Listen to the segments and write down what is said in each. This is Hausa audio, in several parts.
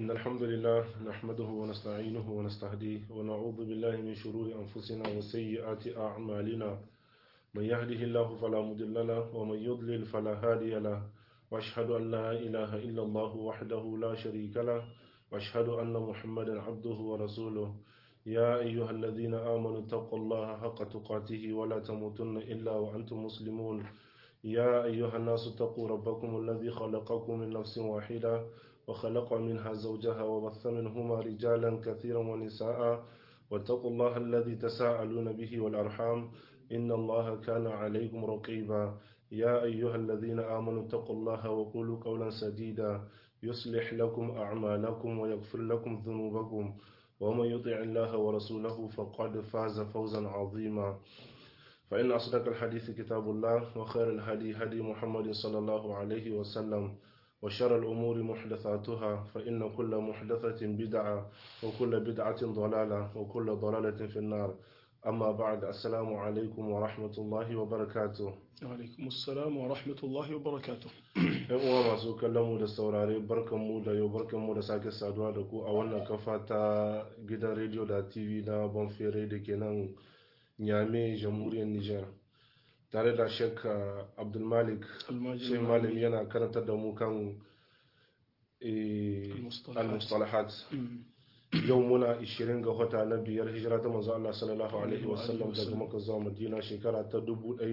إن الحمد لله نحمده ونستعينه ونستهديه ونعوذ بالله من شرور أنفسنا وسيئات أعمالنا من يهده الله فلا مضل له ومن يضلل فلا هادي له وأشهد أن لا إله إلا الله وحده لا شريك له وأشهد أن محمدا عبده ورسوله يا أيها الذين آمنوا اتقوا الله حق تقاته ولا تموتن إلا وأنتم مسلمون يا أيها الناس اتقوا ربكم الذي خلقكم من نفس واحدة وخلق منها زوجها وبث منهما رجالا كثيرا ونساء واتقوا الله الذي تساءلون به والأرحام إن الله كان عليكم رقيبا يا أيها الذين آمنوا اتقوا الله وقولوا قولا سديدا يصلح لكم أعمالكم ويغفر لكم ذنوبكم ومن يطع الله ورسوله فقد فاز فوزا عظيما فإن أصدق الحديث كتاب الله وخير الهدي هدي محمد صلى الله عليه وسلم وشر الأمور محدثاتها فإن كل محدثة بدعة وكل بدعة ضلالة وكل ضلالة في النار أما بعد السلام عليكم ورحمة الله وبركاته alaikum assalam wa rahmatullahi wa barakatuh ‘Yan uwa masu kallon mu da saurare barkan mu da yau barkan mu da sake saduwa da ku a wannan kafa ta gidan rediyo da TV na Bonfere da ke nan Nyame, Jamhuriyar Nijar. Tare da Sheikh Abdulmalik, shi malami yana karantar da mu kan eh, al-mustalahat. Yau muna 20 ga wata na biyar hijira ta manzo Allah sallallahu alaihi wasallam daga Makka zuwa Madina shekara ta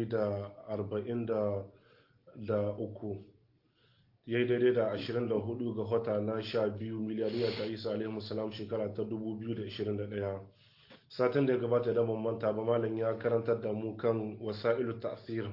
1043 yayi daidai da 24 ga wata na 12 miliyariya ta Isa alaihi salam shekara ta 2021 satin da ya gabata da ban manta ba malam ya karantar da mu kan wasa'ilu ta'thir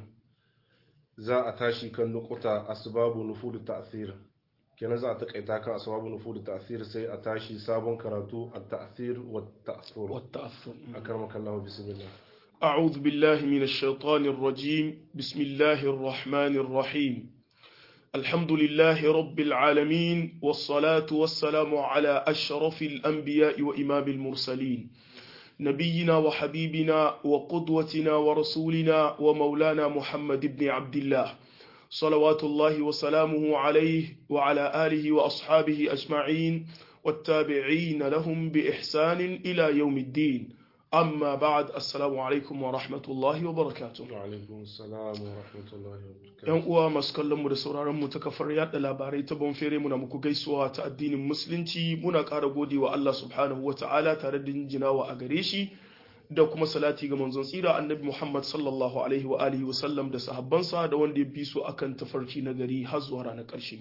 za a tashi kan nukuta asbabu nufudu ta'thir kenan za a takaita kan asbabu nufudu ta'thir sai a tashi sabon karatu at-ta'thir wa ta'thur والتأثر akramaka Allah bismillah أعوذ بالله من الشيطان الرجيم بسم الله الرحمن الرحيم الحمد لله رب العالمين والصلاة والسلام على أشرف الأنبياء وإمام المرسلين نبينا وحبيبنا وقدوتنا ورسولنا ومولانا محمد بن عبد الله صلوات الله وسلامه عليه وعلى آله وأصحابه أجمعين والتابعين لهم بإحسان إلى يوم الدين أما بعد السلام عليكم ورحمة الله وبركاته wa alaikum assalam wa rahmatullahi wa barakatuh yan uwa masu kallon mu da sauraron mu ta kafar yada labarai ta bonfere muna muku gaisuwa ta addinin musulunci muna ƙara gode wa Allah subhanahu wa ta'ala tare da jinjinawa a gare shi da kuma salati ga manzon tsira annabi Muhammad sallallahu alaihi wa alihi wa sallam da sahabbansa da wanda ya bi su akan tafarki na gari har zuwa ranar ƙarshe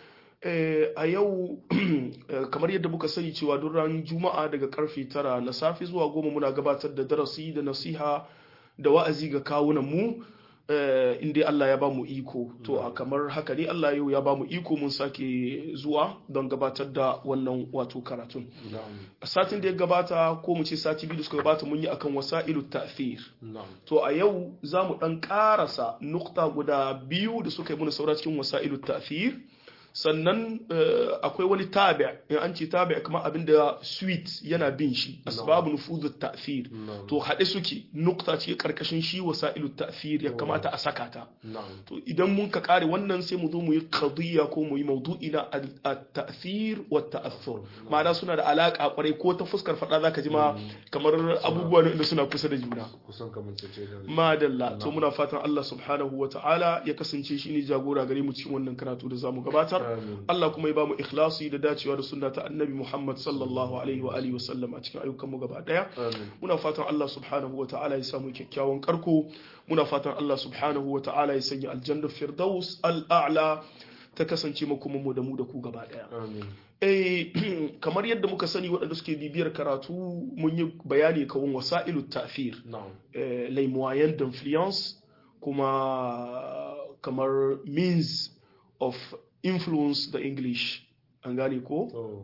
Eh, a yau eh, kamar yadda muka sani cewa duk ran juma'a daga karfe tara na safe zuwa goma muna gabatar da darasi da nasiha da wa'azi ga kawunan mu eh, inda Allah ya ba mu iko to a kamar haka ne Allah yau ya ba mu iko mun sake zuwa don gabatar da wannan wato karatun na'am a satin da ya gabata ko mu ce sati biyu da suka gabata mun yi akan wasa'ilu ta'thir na'am to a yau za mu ɗan ƙarasa nukta guda biyu da suka yi muna saura cikin wasa'ilu ta'thir sannan eh, akwai wani tabi' in an ce tabi' kamar abin da sweet yana bin shi asbabu nufuzu ta'thir na'am to haɗe suke nukta ce karkashin shi wasa'ilu ta'thir ya kamata a saka ta na'am to idan mun ka kare wannan sai mu zo mu yi qadiyya ko mu yi maudu'i na at-ta'thir wa ta'athur ma'ana suna da alaka kwarai ko ta fuskar fada zaka ji ma kamar abubuwa ne da suna kusa da juna kusan kamar ce da madalla to muna fatan Allah subhanahu wa ta'ala ya kasance shi ne jagora gare mu cikin wannan karatu da zamu gabatar amin Allah kuma ya bamu ikhlasi da dacewa da sunna ta annabi Muhammad sallallahu alaihi wa alihi wa sallam a cikin ayyukan mu gaba daya amin muna fatan Allah subhanahu wa ta'ala ya samu kyakkyawan karko muna fatan Allah subhanahu wa ta'ala ya sanya aljanna firdaus al'a'la ta kasance makoman mu da mu da ku gaba daya amin eh kamar yadda muka sani waɗanda suke bibiyar karatu mun yi bayani kawun wasa'ilu ta'thir na'am eh, les moyens d'influence kuma kamar means of influence da English an gane ko to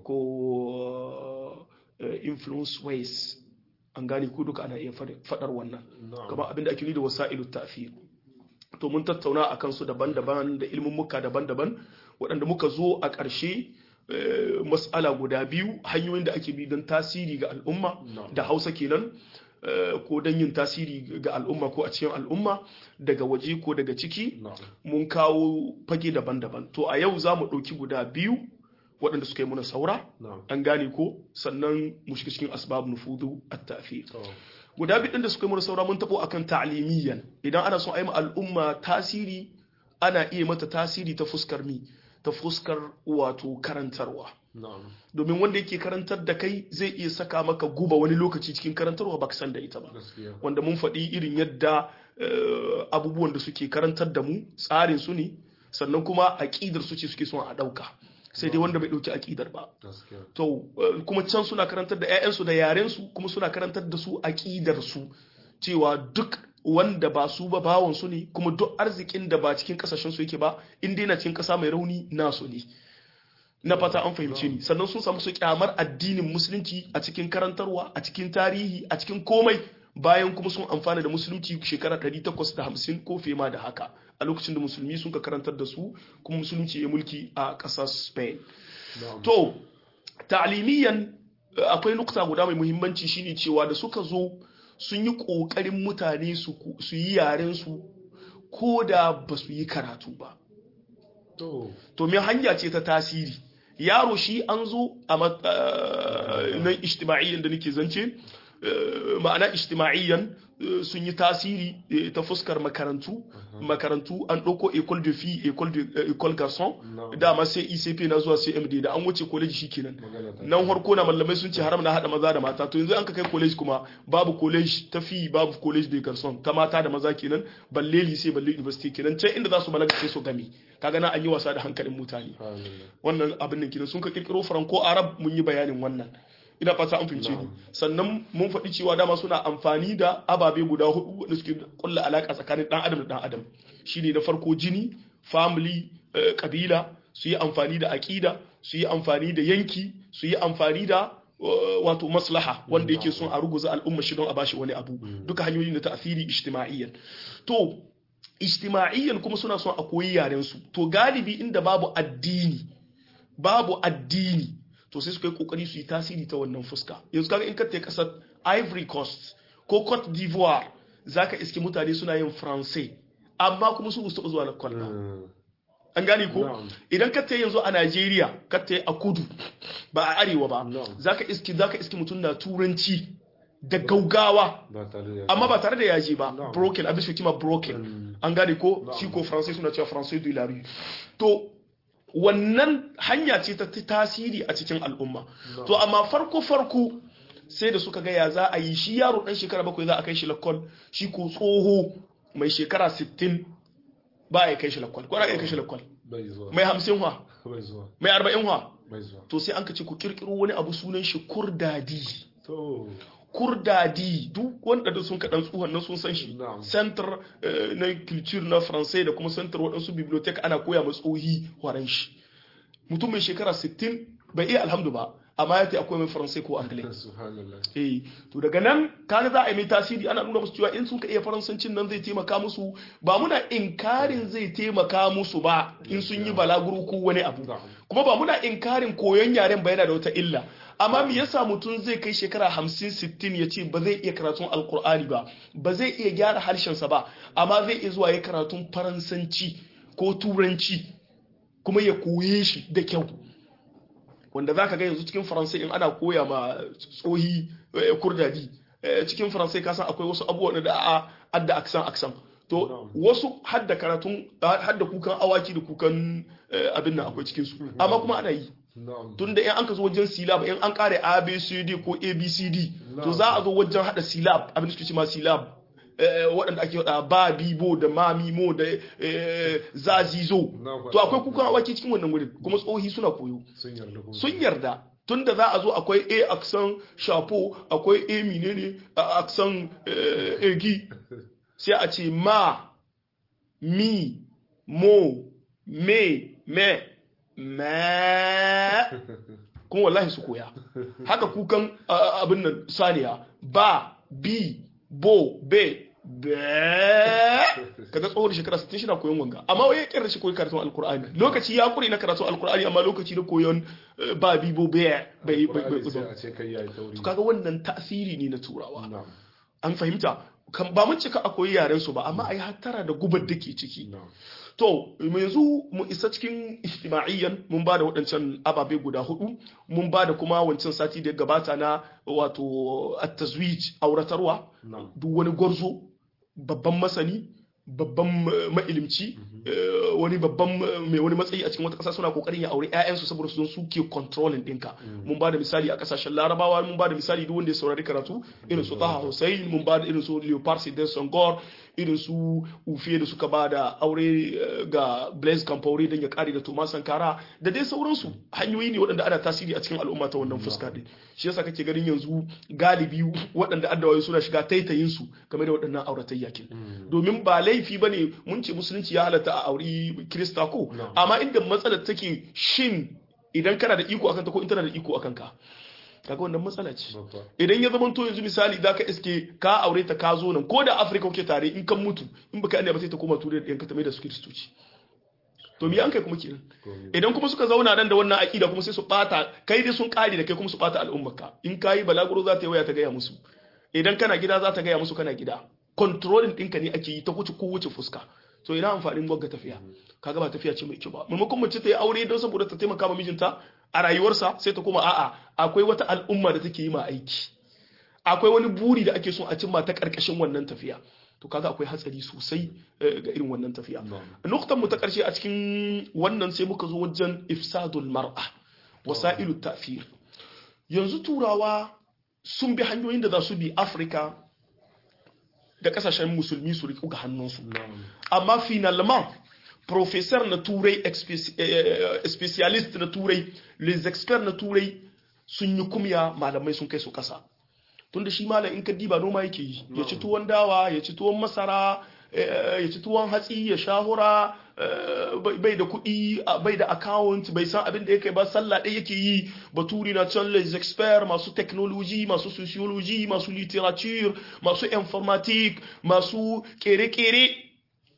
ko uh, influence ways an gane ko duka ana iya fadi- fadar wannan na'am kamar abinda ake nuni da wasa'ilu ta'thir to mun tattauna a kansu daban-daban da ilmummuka daban-daban waɗanda muka zo a ƙarshe eh, mas'ala guda biyu hanyoyin da ake bi don tasiri ga al'umma na'am da hausa kenan eh, ko don yin tasiri ga al'umma ko a cikin al'umma daga waje ko daga ciki na'am mun kawo fage daban-daban to a yau za mu ɗauki guda biyu waɗanda suka yi muna saura na'am an gane ko sannan mu shiga cikin asbab nufudu at-ta'thir to guda biyu da suka yi muna saura mun tabo akan ta'limiyyan idan ana son a yi ma al'umma tasiri ana iya mata tasiri ta fuskar mi ta fuskar wato karantarwa na'am domin wanda yake karantar da kai zai iya saka maka guba wani lokaci cikin karantarwa baka san da ita ba gaskiya wanda mun faɗi irin yadda eh, abubuwan da suke karantar da mu tsarin su ne sannan kuma aƙidar su ce suke son a ɗauka sai dai wanda bai ɗauki aƙidar ba gaskiya to eh, kuma can suna karantar da 'ya'yansu da yarensu kuma suna karantar da su aƙidar su cewa duk wanda ba su ba bawon su ne kuma duk arzikin da ba cikin kasashen su yake ba in dai na cikin ƙasa mai rauni nasu ne na fata an fahimce ni sannan sun samu su kyamar addinin musulunci a cikin karantarwa a cikin tarihi a cikin komai bayan kuma sun amfana da musulunci shekara 850 ko fiye ma da haka a lokacin da musulmi sun ka karantar da su kuma musulunci ya mulki a ƙasar spain na'am to ta'alimiyan eh, akwai nukta guda mai muhimmanci shine cewa da suka zo sun yi ƙoƙarin mutane su ku- su yi yaren su ko da ba su yi karatu ba to to me hanya ce ta tasiri yaro shi an zo a mat- eh, nan ijtima'iyyan da nake zance eh, ma'ana ijtima'iyyan eh, sun yi tasiri eh, ta fuskar makarantu makarantu an ɗauko école de filles école de eh, école garçon Na'am. dama sai ICP na zuwa CMD da an wuce college shikenan magana ta nan harko na mallamai sun ce haram na hada maza da mata to yanzu an ka kai college kuma babu college ta fi babu college da garson ta mata da maza kenan balle lycée balle university kenan can inda za su balaga sai su gami kaga na an yi wasa da hankalin mutane Subhanallah. wannan abin nan kenan sun ka kirkiro franco arab mun yi bayanin wannan ina fata an fince ni Na'am. sannan mun faɗi cewa dama suna amfani da ababe guda hudu wanda suke kulla alaka tsakanin dan adam da dan adam shine na farko jini family eh, kabila su yi amfani da aƙida su yi amfani da yanki su yi amfani da eh, wato maslaha wanda yake son a ruguza al'umma shi don a bashi wani abu duka hanyoyi na ta'asiri ijtima'iyyan to ijtima'iyyan kuma suna son a koyi yaren su to galibi inda babu addini babu addini to sai suka yi kokari su yi tasiri ta wannan fuska yanzu kaga in ka tafi kasar Ivory Coast ko Cote d'Ivoire zaka iske mutane suna yin Francais amma kuma su su zuwa na kwalla Mm. an gane ko Na'am. idan ka tafi yanzu a Najeriya ka tafi a kudu ba a arewa ba Na'am. zaka iske zaka iske mutum na turanci da gaugawa ba tare da amma ba tare da yaji ba Na'am. broken abin shi kima broken Mm. an gane ko Na'am. shi ko français suna cewa français de la rue to wannan hanya ce ta tasiri a cikin al'umma to amma farko farko sai da suka ga ya za a yi shi yaro dan shekara bakwai za a kai shi lakwal shi ko tsoho mai shekara 60 ba ya kai shi lakwal ko ya kai shi lakwal bai zuwa mai 50 wa bai zuwa mai 40 wa bai zuwa to sai an ka ce ku kirkiro wani abu sunan shi kurdadi to kurdadi duk wanda da sun kaɗan tsohon nan sun san shi Na'am. center eh, na culture na français da kuma center waɗansu bibliotheque ana koya ma tsohi waran shi mutum mai shekara 60 bai iya alhamdu ba amma ya ta akwai mai français ko anglais subhanallah eh to daga nan kaga za a yi mai tasiri ana nuna musu cewa in sun ka iya faransancin nan zai taimaka musu ba muna inkarin zai taimaka musu ba in sun yi balaguro ko wani abu Na'am. kuma ba muna inkarin koyon yaren ba yana da wata illa amma me yasa mutum zai kai shekara 50 60 ya ce ba zai iya karatun alkur'ani ba ba zai iya gyara harshensa ba amma zai iya zuwa ya karatun faransanci ko turanci kuma ya koye shi da kyau wanda za ka ga yanzu cikin faransai in ana koya ma tsohi eh, kurdadi eh, cikin faransai kasan akwai wasu abubuwan da a adda aksan aksan to wasu hadda karatun hadda kukan awaki da kukan eh, abin nan akwai cikin su amma kuma ana yi na'am tunda in an ka zo wajen silab in an kare abcd ko abcd to za a zo wajen hada silab abin da suke ce ma silab eh, waɗanda ake hada ba bibo da mamimo da eh, zazizo Na to akwai kukan awaki cikin wannan wurin kuma tsohi suna koyo sun yarda kuma sun yarda tunda za a zo akwai a aksan shapo akwai a menene a aksan eh, egi sai a ce ma mi mo me me me kuma wallahi su koya haka kukan a- abin nan saniya ba bi bo be be kaga tsohon shekara 60 shi na koyon wanga amma wai ya kira shi koyi karatun alkur'ani lokaci ya kure na karatun alkur'ani amma lokaci na koyon eh, ba bi bo be bai bai bai Qur'ani sai bai a ce kai yayi tauri kaga wannan tasiri ne na turawa na'am an fahimta kan ba mun cika a koyi yaren su ba amma ai hattara da gubar da ke ciki na'am to yanzu mu isa cikin ijtima'iyyan mun ba da waɗancan ababe guda hudu mun ba da kuma wancan sati da ya gabata na wato at-tazwij auratarwa na'am duk wani gwarzo babban masani babban eh, ma'ilimci eh, wani babban eh, mai wani matsayi a cikin wata ƙasa suna kokarin ya aure ƴaƴansu saboda su don suke controlling ɗinka mun ba da misali a ƙasashen larabawa mun ba da misali duk wanda ya saurari karatu irin su taha hussein mun ba da irin su leopard sidon songor irin su ufe da suka ba da aure eh, ga blaise campaure don ya kare da thomas sankara da dai sauransu hanyoyi ne waɗanda ana tasiri a cikin al'umma ta wannan fuska ɗin shi yasa kake ganin yanzu galibi waɗanda addawaye suna shiga taitayin su game da waɗannan auratayya kin domin ba laifi bane mun ce musulunci ya halatta a auri kirista ko No. amma inda matsalar take shin idan kana da iko akan ta ko in tana da iko akan ka kaga wannan matsala ce babba idan ya zama to yanzu misali za ka iske ka aure ta ka zo nan ko da afirka kuke tare in kan mutu in baka yi ba sai ta koma turai da yanka ta mai da su kiristoci to me an kai kuma kenan komai idan kuma suka zauna nan da wannan aƙida kuma sai su bata kai dai sun kare da kai kuma su bata al'ummarka in kayi balaguro za ta yi waya ta gaya musu idan kana gida za ta gaya musu kana gida controlling ɗinka ne ake yi ta wuce ko wuce fuska so ina amfanin gwagga tafiya kaga ba tafiya ce mai kyau ba maimakon mace ta yi aure don saboda ta taimaka ma mijinta a rayuwarsa sai ta koma a'a akwai wata al'umma da take yi ma aiki akwai wani buri da ake so a cimma ta karkashin wannan tafiya to kaga akwai hatsari sosai eh, ga irin wannan tafiya na'am nuktan mu ta karshe a cikin wannan sai muka zo wajen ifsadul mar'a wasailu ta'fir yanzu turawa sun bi hanyoyin da za su bi afirka da kasashen musulmi su riƙu ga hannunsu na'am amma finalement professeur na turai expeci- eh, specialist na turai les experts na turai sun yi kumya malamai sun kai su kasa tunda shi malam in ka diba noma yake yi ya ci tuwon dawa ya ci tuwon masara eh, ya ci tuwon hatsi ya shahura eh, bai- bai da kuɗi a- bai da account bai san abin da yake ba sallah ɗaya yake yi baturi na can les experts masu technology masu sociology masu literature masu informatique masu kere-kere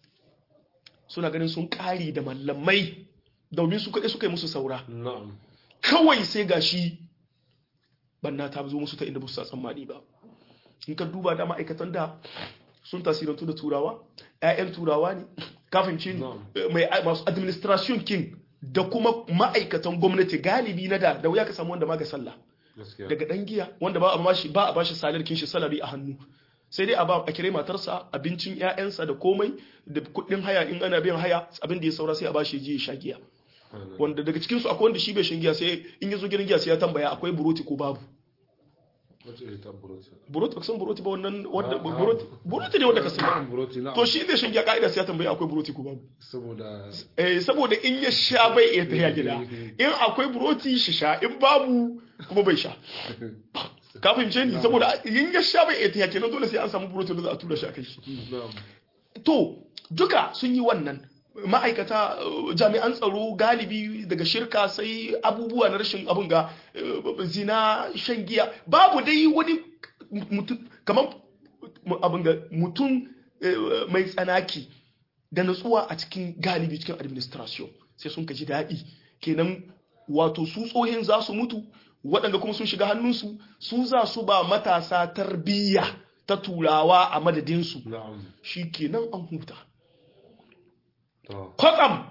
suna ganin sun ƙari da mallamai domin su kaɗai suka yi musu saura na'am kawai sai gashi banna ta zo musu ta inda ba su sa tsammani ba in ka duba da ma'aikatan da sun tasirantu da turawa 'ya'yan turawa ne kafin cin Na'am. mai masu administration king da kuma ma'aikatan gwamnati galibi na da da wuya ka samu wanda ma ga sallah gaskiya daga dan giya wanda ba a bashi ba a bashi salarkin shi salari a hannu sai dai a ba a kire matarsa abincin ƴaƴansa da komai da kuɗin haya in ana biyan haya abin da ya saura sai a bashi ya je ya sha giya wanda daga cikin su akwai wanda shi bai shan giya sai in ya zo gidan giya sai ya tambaya akwai buroti ko babu wace ita buroti buroti ba san buroti ba wannan wanda Ah, ah. buroti buroti ne wanda ka sani na'am buroti na'am to shi zai shan giya ka'ida sai ya tambaya akwai buroti ko babu saboda eh saboda in ya sha bai iya tafiya gida in akwai buroti shi sha in babu kuma bai sha ka fahimce ni saboda in ya sha bai iya tafiya kenan dole sai an samu buroti da za a tura shi a kai shi na'am to duka sun yi wannan ma'aikata uh, jami'an tsaro galibi daga shirka sai abubuwa na rashin abin ga uh, zina shan giya babu dai wani mutum kamar abin ga mutum uh, mai tsanaki da natsuwa a cikin galibi cikin administration sai sun kaji daɗi kenan wato su tsohin za su mutu waɗanda kuma sun shiga hannunsu su za su ba matasa tarbiyya ta turawa a madadinsu na'am shi kenan an huta to kwatsam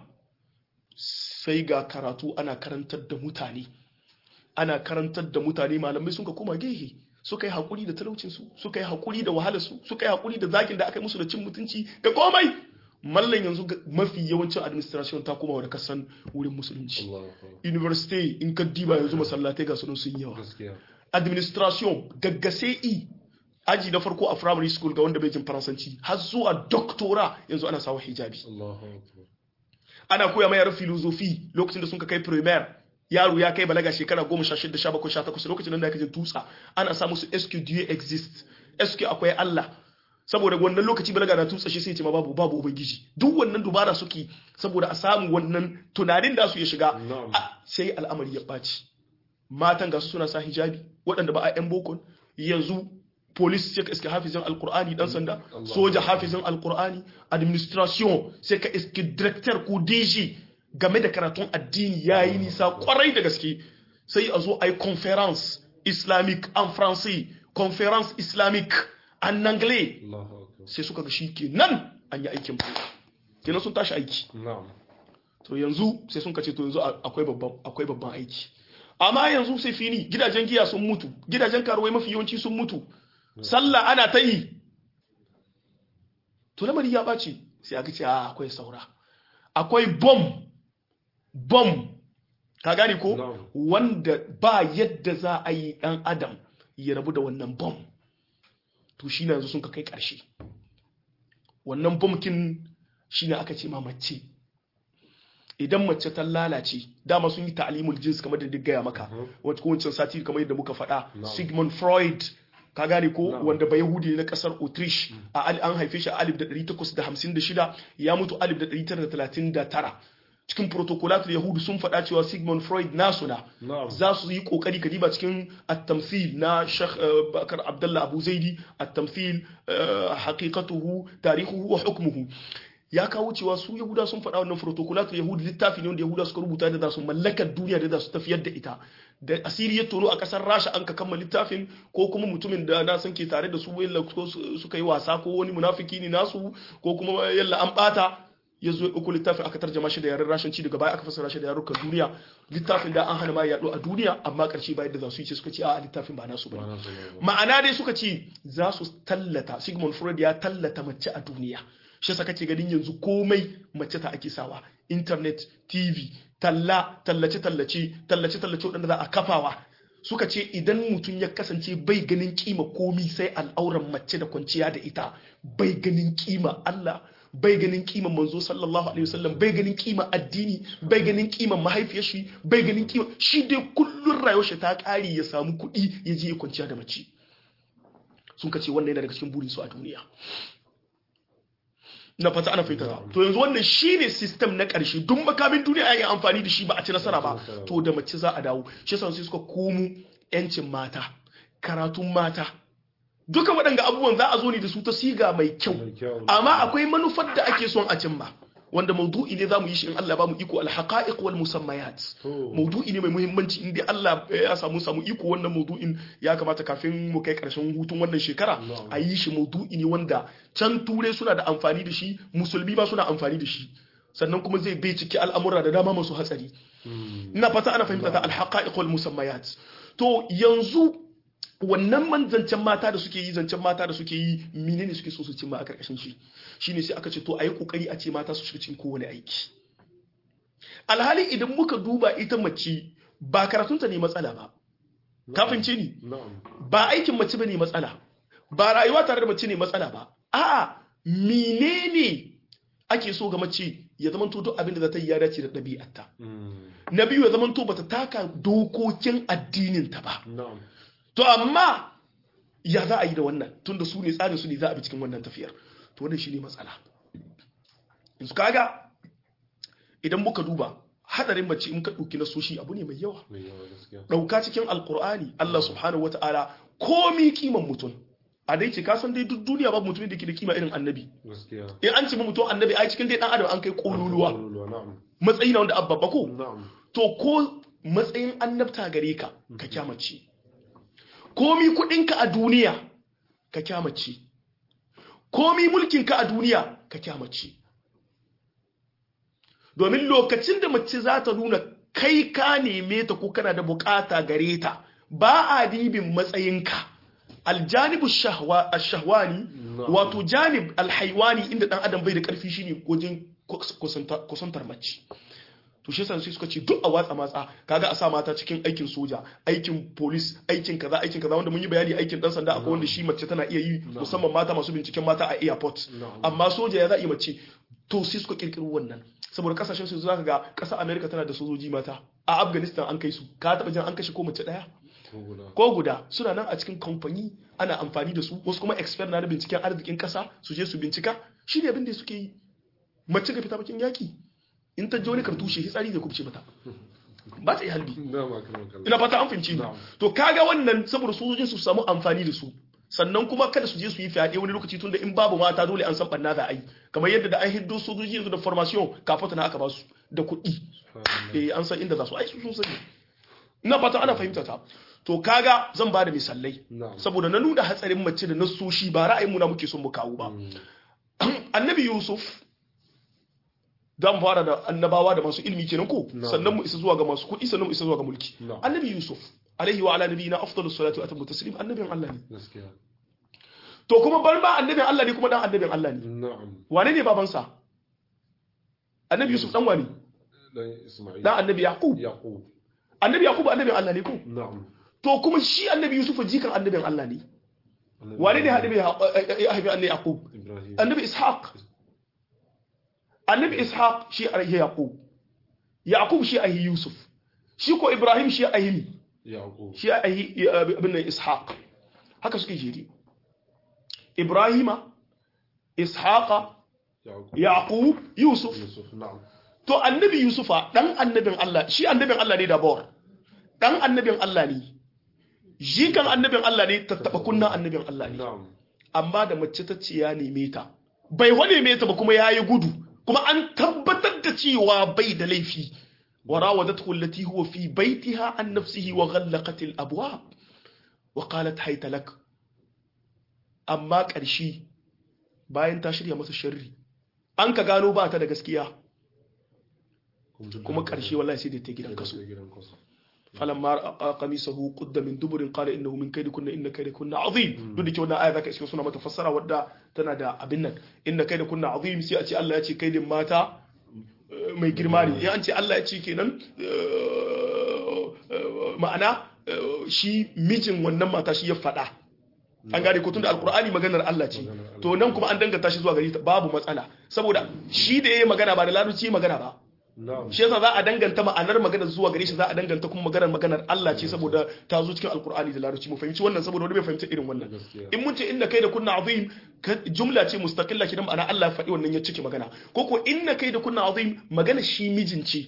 sai ga karatu ana karantar da mutane ana karantar da mutane malamai sun ka koma gehe suka yi haƙuri da talaucinsu suka yi haƙuri da wahalarsu suka yi haƙuri da zagin da aka yi musu da cin mutunci da komai mallan yanzu ga- mafi yawancin administration ta koma da kasan wurin musulunci Allahu akbar university in ka diba yanzu masallatai ga sunan sun yawa gaskiya administration daga sai aji na farko a primary school ga wanda bai jin faransanci har zuwa doctora yanzu ana sawa hijabi Allahu akbar ana koya mai yaran filozofi lokacin da sun ka kai primaire yaro ya kai balaga shekara goma sha shida sha bakwai sha takwas lokacin nan da aka jin tutsa ana sa musu SQ do you exist SQ akwai Allah saboda wannan lokaci balaga na tutsa shi sai ya ce ma babu babu ubangiji duk wannan dubara suke saboda a samu wannan tunanin da su ya shiga Na'am. a- sai al'amari ya ɓaci matan ga su suna sa hijabi waɗanda ba a yan bokon yanzu police sai ka iske hafizin alkur'ani dan sanda Allah. soja hafizin alkur'ani administration sai ka iske director ko DG game da karatun addini yayi nisa kwarai da gaske sai a zo a yi conference islamic en français conference islamique en anglais Allahu akbar sai suka ga shi ke nan an yi aikin banza kenan sun tashi aiki na'am to yanzu sai sun kace to yanzu akwai babban akwai babban aiki amma yanzu sai fini gidajen giya sun mutu gidajen karuwai mafi yawanci sun mutu sallah ana ta yi to lamari ya ɓaci sai aka ce a akwai saura akwai bom bom ka gane ko Na'am. wanda ba yadda za a yi ɗan adam ya rabu da wannan bom to shi yanzu sun ka kai ƙarshe wannan bomkin shi ne aka ce ma mace idan mace ta lalace dama sun yi ta'alimul jins kamar da duk gaya maka wata kowace sati kamar yadda muka faɗa sigmund freud ka gane ko wanda ba yahudi ne na kasar autriche a al- an haife shi a 1856 ya mutu 1939 cikin protocolatul yahudu sun faɗa cewa sigmund freud nasu na Na'am. za su yi kokari ka diba cikin at-tamthil na Sheikh eh, Bakar Abdullah Abu Zaidi at-tamthil eh, haqiqatuhu tarihuhu wa hukmuhu ya kawo cewa su yahuda sun faɗa wannan protocolatul yahudi littafi ne wanda yahuda suka rubuta da za su mallakar duniya da za su tafiyar da ita da asiri ya tono a kasar rasha an ka kammala littafin ko kuma mutumin da na san ke tare da su yalla ko su- suka yi wasa ko wani munafiki ne nasu ko kuma yalla an bata ya zo uku littafin aka tarjama shi da yaren rashanci daga baya aka fassara shi da yarukan duniya littafin da an hana ma yaɗo a duniya amma ƙarshe bayan da za su yi ce suka ce a littafin ba nasu bane Ba na so ba. ma'ana dai suka ce za su tallata sigmund freud ya tallata mace a duniya shi saka ce ganin yanzu komai mace ta ake sawa internet tv talla tallace tallace tallace tallace waɗanda za a kafawa suka ce idan mutum ya kasance bai ganin kima komi sai al'auran mace da kwanciya da ita bai ganin kima Allah bai ganin kima manzo sallallahu alaihi wasallam bai ganin kima addini bai ganin kima mahaifiyar shi bai ganin kima shi dai kullun rayuwar shi ta kare ya samu kuɗi ya je ya kwanciya da mace sun kace wannan yana daga cikin burin su a duniya na fata ana fahimta ta to yanzu wannan shine system na ƙarshe duk makamin duniya yayin amfani da shi ba a ci nasara ba to da mace za a dawo shi yasa sai suka komo yancin mata karatun mata duka waɗanga abubuwan za a zo ne da su ta siga mai kyau Mai kyau. amma akwai manufar da ake son a cimma wanda maudu'i ne zamu yi shi in Allah ba mu iko al-haqa'iq wal musammayat To. maudu'i ne mai muhimmanci in dai Allah ya samu samu iko wannan maudu'in ya kamata kafin mu kai karshen hutun wannan shekara Na'am. a yi shi maudu'i ne wanda can ture suna da amfani da shi musulmi ma suna amfani da shi sannan kuma zai bai ciki al'amura da dama masu hatsari ina fata ana fahimta ta al-haqa'iq wal musammayat to yanzu wannan man zancen mata da suke yi zancen mata da suke yi menene suke so su cimma a karkashin shi shine sai aka ce to ayi kokari a ce mata su shiga cikin kowane aiki alhali idan muka duba ita mace ba karatunta ne matsala ba kafin ce ni Na'am. ba aikin mace bane matsala ba rayuwa tare da mace ne matsala ba a'a menene ake so ga mace ya zama to duk abin da za ta yi ya dace da ɗabi'arta Mm. na biyu ya zama to bata taka dokokin addinin ta ba Na'am. to amma ya za a yi da wannan tunda su ne tsarin su ne za a bi cikin wannan tafiyar to wannan shine matsala yanzu kaga idan muka duba hadarin mace in ka dauki na soshi abu ne mai yawa Mai yawa gaskiya. dauka cikin alkur'ani Allah subhanahu wataala komi kiman mutum a dai ce ka san dai duk duniya babu mutumin da ke da kima irin annabi Gaskiya. in an ce ma mutum annabi ai cikin dai dan adam an kai kololuwa Kololuwa, Na'am. matsayi na wanda abba ko Na'am. to ko matsayin annabta gare ka ka kyamace komi kudinka a duniya ka kyamace komi mulkinka a duniya ka kyamace domin lokacin da mace za ta nuna kai ka neme ta ko kana da bukata gare ta ba a dibin matsayinka aljanibu shahwa ash-shahwani Na'am. wato janib alhaiwani inda dan adam bai da karfi shine wajen kusanta- kusantar mace to shi yasa sai suka ce duk a watsa matsa kaga a sa mata cikin aikin soja aikin police aikin kaza aikin kaza wanda mun yi bayani aikin dan sanda akwai wanda shi mace tana iya yi musamman mata masu binciken mata a airport Na'am. amma soja ya za a yi mace to sai suka kirkiro wannan saboda kasashen su zaka ga kasar America tana da sojoji mata a Afghanistan an kai su ka taba jin an kashe ko mace daya Ko guda. ko guda suna nan a cikin kamfani ana amfani da su wasu kuma expert na da binciken arzikin kasa su je su bincika shi ne abin da suke yi mace ga fita bakin yaki in ta je wani kartushe hitsari zai kubce mata ba ta yi halbi Na'am akan kallon. ina fata an fahimci ni Na'am. to kaga wannan saboda sojojin su samu amfani da su sannan kuma kada su je su yi fyaɗe wani lokaci tunda in babu mata dole an san banna za a yi kamar yadda da an hiddo sojoji yanzu da formation kafin na aka ba su da kuɗi eh an san inda za su ai su sun sani ina fata ana fahimta ta to kaga zan ba da misalai Na'am. saboda na nuna hatsarin mace da nasoshi ba ra'ayin mu na muke son mu kawo ba annabi yusuf za mu fara da annabawa da masu ilmi kenan ko Na'am. sannan mu isa zuwa ga masu kuɗi sannan mu isa zuwa ga mulki Na'am. annabi yusuf alaihi wa ala nabiyina afdalus salatu wa atammu taslim annabin Allah ne gaskiya to kuma bar ba annabin Allah ne kuma dan annabin Allah ne na'am wane ne babansa annabi yusuf dan wani dan isma'il dan annabi yaqub yaqub annabi yaqub annabin Allah ne ko na'am to kuma shi annabi yusuf jikan annabin Allah ne wane ne annabi ya haifi annabi yaqub ibrahim annabi ishaq annabi ishaq shi ahi yaqub yaqub shi ahi yusuf shi ko ibrahim shi ahi yaqub shi ahi abin nan ishaq haka suke jeri ibrahima ishaqa yaqub yaqub yusuf yusuf na'am to annabi yusufa dan annabin Allah shi annabin Allah ne da bawar dan annabin Allah ne jikan annabin Allah ne tattaba kunna annabin Allah ne na'am amma da mace ta ce ya neme ta bai wane me ta ba kuma yayi gudu kuma an tabbatar da cewa bai da laifi wa rawadathu allati huwa fi baytiha an nafsihi wa ghallaqat al abwab wa qalat hayta lak amma ƙarshe bayan ta shirya masa sharri an ka gano ba ta da gaskiya kuma ƙarshe wallahi sai da ta gidan kaso gidan kaso falamma ra'a qamisahu qudda min duburin qala innahu min kaydikunna inna kaydakunna azim duk da ke wannan aya zaka iske suna mata fassara wadda tana da abin nan inna kaydakunna azim sai a ce Allah ya ce kaidin mata eh, mai girma ne ya an ce Allah ya ce kenan eh, eh, ma'ana eh, shi mijin wannan mata shi ya faɗa an gane ko tunda alqur'ani maganar Allah ce Maganar Allah. to nan kuma an danganta shi zuwa gari ta babu matsala saboda shi da yayi magana ba da larabci magana ba na'am shi yasa za a danganta ma'anar maganar zuwa gare shi za a danganta kuma maganar maganar Allah ce saboda ta zo cikin alkur'ani da larabci mu fahimci wannan saboda wani bai fahimci irin wannan gaskiya in mun ce inna kai da kunna azim ka- jumla ce mustaqilla kidan ma'ana Allah ya faɗi wannan ya cike magana ko ko inna kai da kunna azim magana shi mijin ce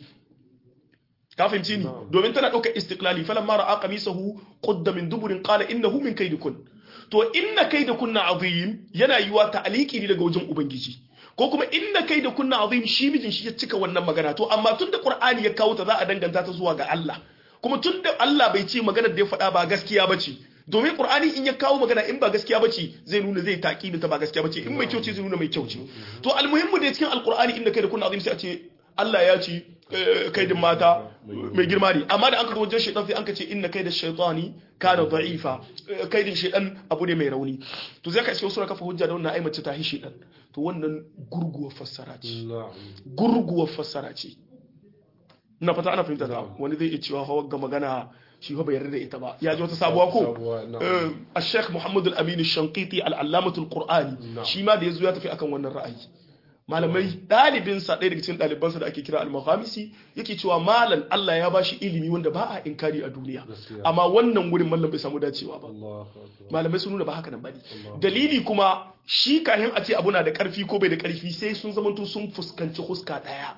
ka fahimci ni Na'am. domin tana ɗaukar istiqlali falamma ra'a qamisahu qudda min duburin qala innahu min kaydikun to inna kai da kunna azim yana yiwa ta'aliki ne daga wajen ubangiji ko kuma inna kai da kunna azim shi mijin shi ya cika wannan magana to amma tun da qur'ani ya kawo ta za a danganta ta zuwa ga Allah kuma tun da Allah bai ce maganar da ya faɗa ba gaskiya ba ce domin qur'ani in ya kawo magana in ba gaskiya ba ce zai nuna zai taƙibin ta ba gaskiya ba ce in mai kyau ce zai nuna mai kyau ce to almuhimmu da cikin alqur'ani inna kai da kunna azim sai a ce Allah ya ce eh, kaidin mata mai girma ne amma da an ka wajen shaitan sai an ka ce inna kaida shaitani kana da'ifa Eh, kaidin shaitan abu ne mai rauni to zai ka iske wasu na kafa hujja da wannan ai mace ta hi shaitan to wannan gurguwar fassara ce na'am gurguwar fassara ce ina fata ana fahimta ta Na'am. wani zai iya cewa hawa ga magana shi fa bai yarda da ita ba ya ji wata sabuwa ko Sabuwa, na'am. a sheikh muhammadu al-amin shankiti al-allamatul qur'ani Na'am. shi ma da ya zo ya tafi akan wannan ra'ayi malamai ɗalibinsa ɗaya daga cikin ɗalibansa da ake kira al-maghamisi yake cewa malam Allah ya bashi ilimi wanda ba a inkari a duniya Gaskiya. amma wannan wurin mallam bai samu dacewa ba Allahu akbar malamai sun nuna ba haka nan bane Allah. dalili kuma shi kahin a ce abu na da karfi ko bai da karfi sai sun zamanto sun fuskanci huska daya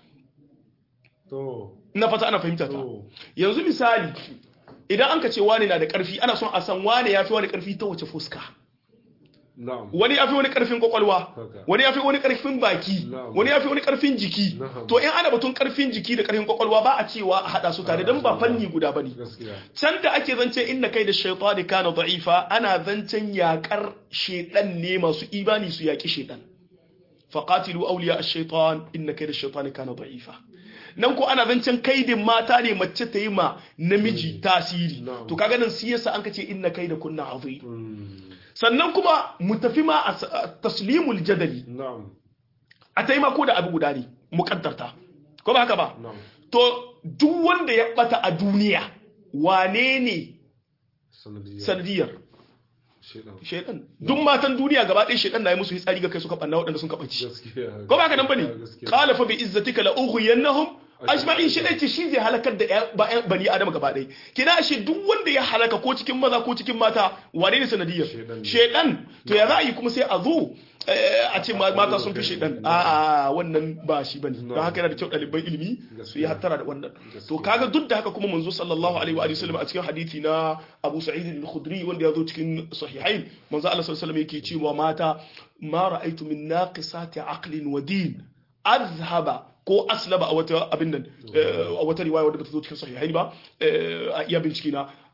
to na fata ana fahimta ta to yanzu misali idan an ka ce wane na da karfi ana son a san wane ya fi wani karfi ta wace fuska na'am wani ya fi wani karfin kwakwalwa Haka. wani ya fi wani karfin baki Na'am. wani ya fi wani karfin jiki Na'am. to in ana batun karfin jiki da karfin kwakwalwa ba a cewa a hada su tare don ba fanni guda bane gaskiya can da ake zance inna kai da shaitani kana da'ifa ana zancen yakar shedan ne masu imani su yaki shedan faqatilu awliya ash-shaytan inna kai da shaitani kana da'ifa nan ko ana zancen kaidin mata ne mace ta yi ma namiji tasiri Na'am. to kaga nan siyasa an kace inna kai da kunna azim Mm, sannan kuma mu tafi ma a s- a taslimul jadali na'am a taimako da abu guda ne mukaddarta ko ba haka ba na'am to duk wanda ya bata a duniya wane ne sanadiyya sanadiyar shedan shaidan duk matan duniya gaba ɗaya shaidan na yi musu hitsari ga kai suka ɓanna waɗanda sun kaɓaci gaskiya ko ba haka nan bane gaskiya qala fa bi izzatika la ughwiyannahum ajma'in shi ce shi zai halakar da ƴan- ba- ƴan bani adam gaba ɗaya kina shi duk wanda ya halaka ko cikin maza ko cikin mata wane ne sanadiyar Shaidan ne. shaidan to ya za a yi kuma sai a zo eh, a ce ma- mata sun fi shaidan a a wannan ba shi bane don haka yana da kyau ɗaliban ilimi su yi hattara da wannan to kaga duk da haka kuma manzo sallallahu alaihi wa alihi wasallam a cikin hadisi na Abu Sa'id al-Khudri wanda ya zo cikin sahihain manzo Allah sallallahu alaihi wasallam yake cewa mata ma ra'aytu min naqisati aqlin wa din azhaba ko aslaba a wata abin nan eh, a wata riwaya wadda bata zo cikin sahihain ba eh, a iya bincike na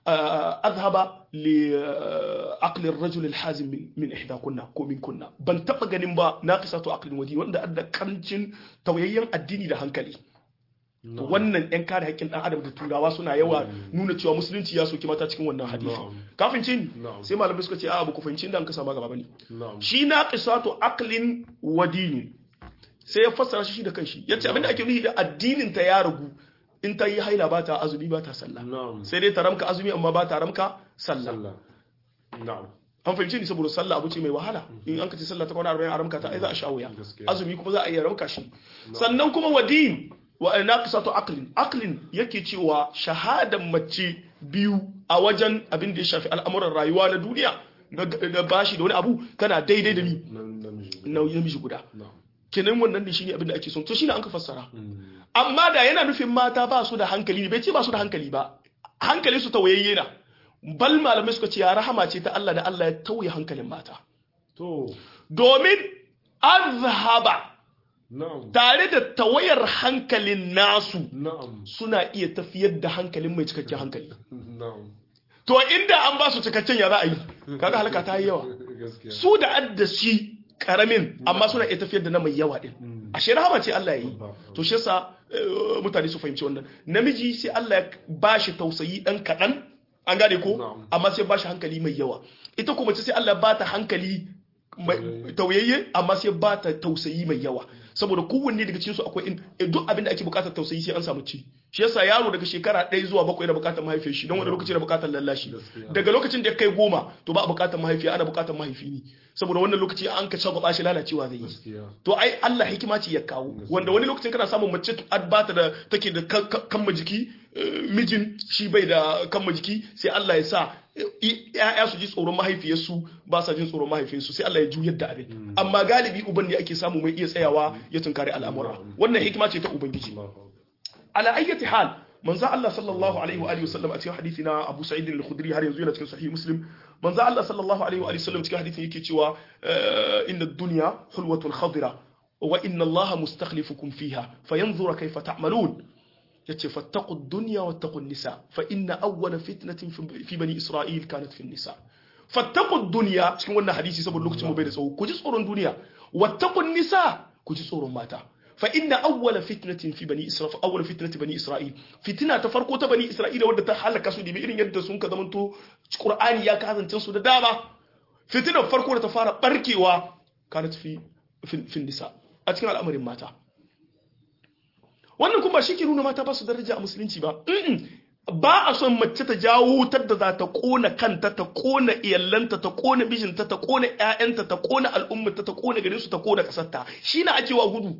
azhaba li aqli ar-rajul al-hazim min ihda kunna ko min kunna ban taba ganin ba naqisatu aqlin wadi wanda adda karancin tauyayyen addini da hankali wannan yan kare haƙƙin ɗan adam da turawa suna yawa nuna cewa musulunci ya soki mata cikin wannan hadisi kafin cin sai malamai suka ce a ba ku fahimci inda an kasa ma gaba bane shi na qisatu aqlin wa dini sai ya fassara shi da kanshi yace abinda ake nufi da addinin ta ya ragu in ta yi haila ba ta azumi ba ta sallah sai dai ta ramka azumi amma ba ta ramka sallah an fahimci ni saboda sallah abu ce mai wahala in an ka ce sallah ta kwana 40 a ramka ta ai za a sha wuya azumi kuma za a iya ramka shi sannan kuma wa din wa naqisatu aqlin aqlin yake cewa shahadan mace biyu a wajen abin da ya shafi al'amuran rayuwa na duniya na bashi da wani abu kana daidai da ni namiji guda kenan wannan ne shine abin da ake son to shine an ka fassara amma da yana nufin mata ba su da hankali ne bai ce ba su da hankali ba hankali su tawayayye na bal malamai suka ce ya rahama ce ta Allah da Allah ya tauye hankalin mata to domin azhaba tare da tawayar hankalin nasu suna iya tafiyar da hankalin mai cikakken hankali to inda an ba su cikakken ya za a yi kaga halaka ta yi yawa su da addashi karamin amma suna iya tafiyar da na mai yawa din ashe rahama ce Allah ya yi to shi yasa mutane su fahimci wannan namiji sai Allah ya bashi tausayi dan kadan an gane ko amma sai bashi hankali mai yawa ita kuma sai Allah ba ta hankali tauyayye amma sai ba ta tausayi mai yawa saboda kowanne daga cikinsu akwai duk abin da ake bukatar tausayi sai an samu ci shi yasa yaro daga shekara ɗaya zuwa bakwai yana bukatar mahaifiyar shi don wani lokaci yana bukatar lallashi daga lokacin da ya kai goma to ba a bukatar mahaifiya ana bukatar mahaifi ne saboda wannan lokaci an ka shagwaba shi lalacewa zai yi to ai Allah hikima ce ya kawo wanda wani lokacin kana samun mace bata da take da kamma jiki mijin shi bai da kamma jiki sai Allah ya sa ya'ya su ji tsoron mahaifiyarsu ba sa jin tsoron mahaifinsu sai Allah ya juyar da abin amma galibi uban ne ake samu mai iya tsayawa ya tunkari al'amura wannan hikima ce ta ubangiji ala ayyati hal manzo Allah sallallahu alaihi wa alihi wasallam a cikin hadisi na Abu Sa'id al-Khudri har yanzu yana cikin sahih Muslim manzo Allah sallallahu alaihi wa alihi wasallam cikin hadisin yake cewa inna ad-dunya hulwatun khadira wa inna Allah mustakhlifukum fiha fayanzura kayfa ta'malun yace fattaqu ad-dunya wattaqu an-nisa fa inna awwala fitnatin fi bani Isra'il kanat fi an-nisa fattaqu ad-dunya cikin wannan hadisi saboda lokacin mu bai da tsawo ku ji tsoron duniya wattaqu an-nisa ku ji tsoron mata fa inna awwala fitnatin fi bani isra'il awwala fitnati bani isra'il fitina ta farko ta bani isra'ila wadda ta halaka su dibi irin yadda sun ka zamanto qur'ani ya kasance su da dama fitinar farko da ta fara barkewa kanat fi fi nisa a cikin al'amarin mata wannan kuma shi ke nuna mata ba su daraja a musulunci ba ba a son mace ta jawo wutar da za ta kona kanta ta kona iyallanta ta kona bijinta ta kona ƴaƴanta ta kona al'ummata ta kona garinsu ta kona kasarta shi na ake wa gudu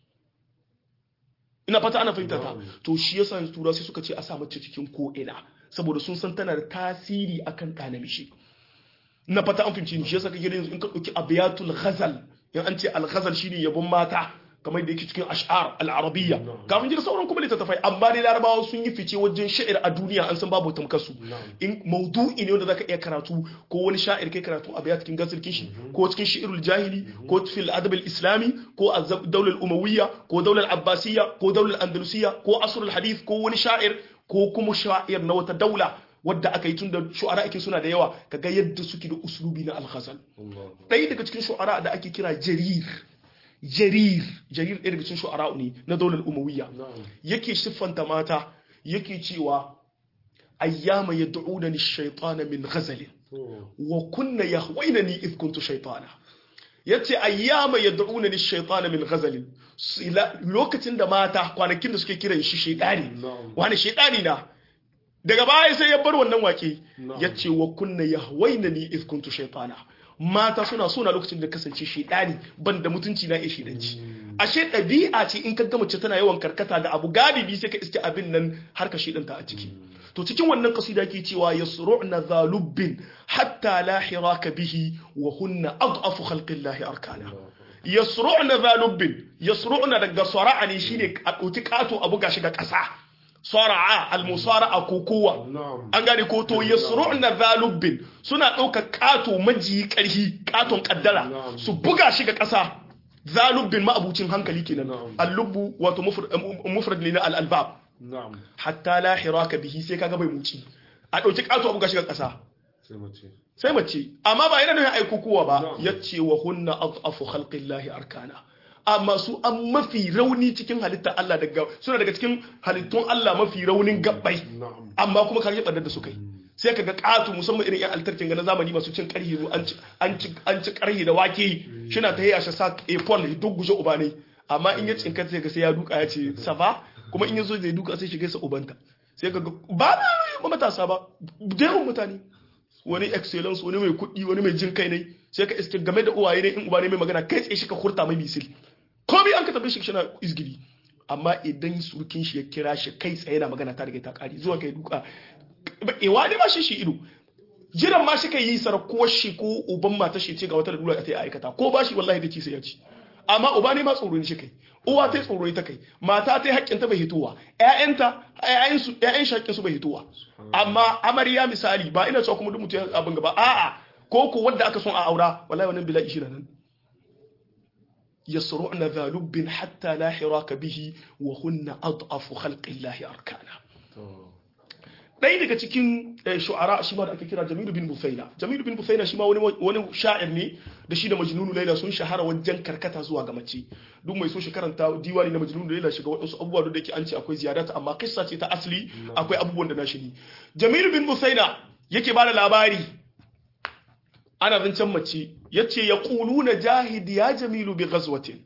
ina fata ana fahimta ta to shi yasa tura sai suka ce a sa mace cikin ko ina saboda sun san tana da tasiri akan ɗa namiji na fata an fahimci shi yasa kake yanzu in ka ɗauki abiyatul ghazal in an ce al ghazal shine yabon mata kamar da yake cikin ash'ar al-arabiyya kafin jira sauran kuma littattafai amma dai larabawa sun yi fice wajen sha'ir a duniya an san babu tamkasu in maudu'i ne wanda zaka iya karatu ko wani sha'ir kai karatu a cikin gasir kishi ko cikin shi'irul jahili ko fil adab al-islami ko a daular umawiyya ko daular abbasiyya ko daular andalusiyya ko asrul hadith ko wani sha'ir ko kuma sha'ir na wata daula wadda aka yi tun da shu'ara ake suna da yawa kaga yadda suke da uslubi na al-ghazal ɗaya daga cikin shu'ara da ake kira jarir jarir jarir ɗaya daga cikin shu'ara ne na daular umawiyya yake siffanta mata yake cewa ayyama yad'una ni shaytana min ghazal wa kunna yahwaynani id kuntu shaytana yace ayyama yad'una ni shaytana min ghazal lokacin da mata kwanakin da suke kiran shi shaydani wani shaydani na daga baya sai ya bar wannan wake yace wa kunna yahwaynani id kuntu shaytana mata suna suna lokacin da kasance shedani ban da mutunci na iya shedanci ashe ɗabi'a ce in ka ga mace tana yawan karkata ga abu galibi sai ka iske abin nan har ka shedanta a ciki to cikin wannan kasida ke cewa yasru'na zalubbin hatta la hiraka bihi wa hunna adhafu khalqillahi arkana yasru'na zalubbin yasru'na daga sara'a ne shine a ɗauki kato abu gashi ga ƙasa sara'a al-musara'a kokowa an gane ko to yasru'na zalubbin suna ɗaukar kato majiyi ƙarhi katon kaddara su buga shi ga ƙasa zalubbin ma'abucin hankali kenan al-lubbu wato mufrad ne na al-albab hatta la hiraka bihi sai kaga bai muci a ɗauki ƙato abu ga shiga ƙasa sai mace sai mace amma ba yana nufin aiko kowa ba No. ya ce wa hunna afu khalqillahi arkana amma su an mafi rauni cikin halittar Allah daga suna daga cikin halittun Allah mafi raunin gabbai na'am amma kuma kar ɓarnar da suka yi sai ka ga ƙato musamman irin yan altarkin ga na zamani masu cin ƙarhi an ci an ci an ci ƙarhi da wake shina ta yasha sa epol duk guje ubanai amma in ya cinka sai ga sai ya duka ya ce safa kuma in ya zo zai duka sai shiga sa ubanta sai ka ga ba na ba matasa ba da yawan mutane wani excellence wani mai kuɗi wani mai jin kai ne sai ka iske game da uwaye ne in uba ne mai magana kai tsaye shi ka hurta mai misil komai an ka tabbe shi shina izgiri amma idan surkin shi ya kira shi kai tsaye na magana ta riga ta kare zuwa kai duka ewa ne ma shi shi ido jiran ma shi kai yi sarkuwar shi ko uban mata shi ce ga wata lalura ta yi aikata ko ba shi wallahi da ci sai ya ci amma uba ne ma tsoro ne shi kai uwa ta tsoro ita kai mata ta haƙƙin ta bai hitowa ƴaƴanta ƴaƴan su ƴaƴan shaƙƙin su bai hitowa amma amarya misali ba ina cewa kuma duk mutum abin gaba a'a ko ko wanda aka son a aura wallahi wannan bila'i shi nan yasru'na dhalubbin hatta la hiraka bihi wa hunna ad'afu khalqillahi arkana to ɗaya daga cikin eh, shu'ara shi ma da ake kira Jamilu bin Bufaina Jamilu bin Bufaina shi ma wani wani sha'ir ne da shi da Majnunu Laila sun shahara wajen karkata zuwa ga mace duk mai so shi karanta diwani na Majnunu Laila shiga waɗansu abubuwa da yake an ce akwai ziyarata amma kissa ce ta asali akwai abubuwan da na shi ne Jamilu bin Bufaina yake bada labari ana zancen mace yace yaquluna jahid ya Jamilu bi ghazwatin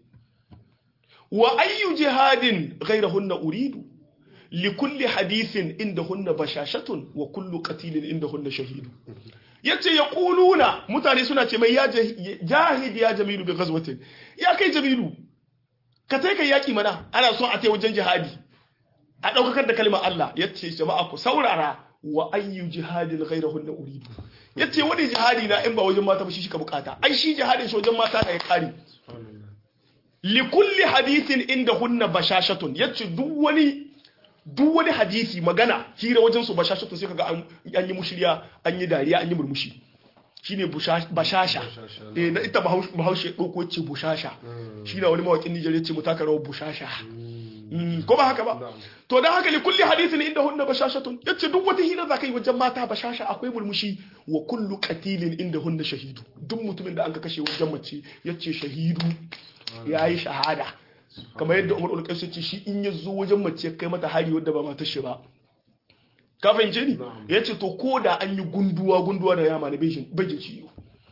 wa ayyu jihadin ghayrahunna uridu likulli hadithin inda hunna bashashatun wa kullu qatilin inda hunna shahidu yace ya kuluna mutane suna ce mai ya jahid ya jamilu bi ghazwatin ya kai jamilu ka tai kai yaki mana ana son a tai wajen jihadi a daukakar da kalmar Allah yace jama'a ku saurara wa ayyu jihadin ghayrahunna uridu yace wani jihadi na in ba wajen mata ba shi shi ka bukata ai shi jihadin shi wajen mata ne ya kare subhanallah likulli hadithin inda hunna bashashatun yace duk wani duk wani hadisi magana hira wajen su bashashatun sai kaga an an yi mushriya an yi dariya an yi murmushi shine busha- bashasha Bashasha, eh na ita bahaushe bahaushe dauko ce bushasha shi na wani mawakin Nijar yace mu taka rawar bushasha Mm, ko ba haka ba Na'am. to dan haka likulli hadithin inda hunna bashashatun yace duk wata hira zaka yi wajen mata bashasha akwai murmushi wa kullu qatilin inda hunna shahidu duk mutumin da an ka kashe wajen mace yace shahidu yayi shahada kamar yadda Umar ulqais ce shi in ya zo wajen mace kai mata hari wadda ba matar shi ba ka fahimce ni Na'am. yace to ko da an yi gunduwa gunduwa da yama na bejin bejin ciwo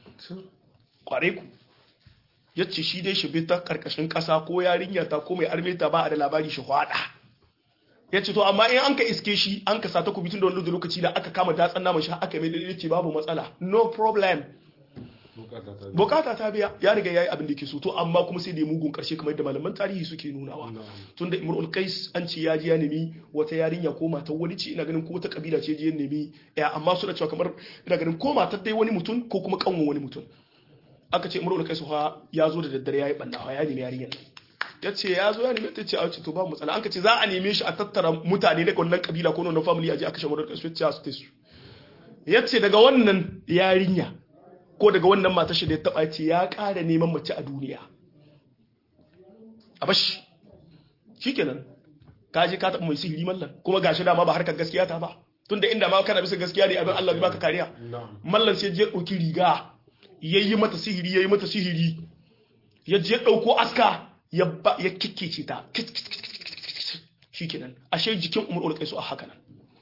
kware ku yace shi dai shi bi ta karkashin kasa ko yarinya ta ko mai armeta ba a da labari shi hwada yace to amma in an ka iske shi an ka sata ku bitun da wani lokaci da aka kama datsan naman shi aka mai yace babu matsala no problem bukata ta bukata ta biya ya riga yayi abin da yake so to amma kuma sai da ya mugun karshe kamar yadda malaman tarihi suke nunawa Na'am. tunda imrul qais an ce ya ji ya nemi wata yarinya ko matar wani ce ina ganin ko wata kabila ce je ya nemi ya amma suna cewa kamar ina ganin ko matar dai wani mutum ko kuma kanwan wani mutum aka ce imrul qais fa ya zo da daddare yayi banna fa ya nemi yarinyar ya ce ya zo ya nemi ta ce a ce to ba matsala an ka ce za a neme shi a tattara mutane daga wannan kabila ko wannan family a je a kashe imrul qais ya ce su tesu ya ce daga wannan yarinya ko daga wannan matar shi da ya taba ce ya ƙara neman mace a duniya a bashi shikenan ka je ka taɓa mai sihiri mallan kuma gashi dama ba harkar gaskiya ta ba tunda inda ma kana bisa gaskiya ne abin Allah zai baka kariya na'am mallan sai je ɗauki riga yayi mata sihiri yayi mata sihiri ya je ɗauko aska ya ba ya kikkece ta kit kit kit kit kit kit. shikenan ashe jikin umar ulqaisu a haka nan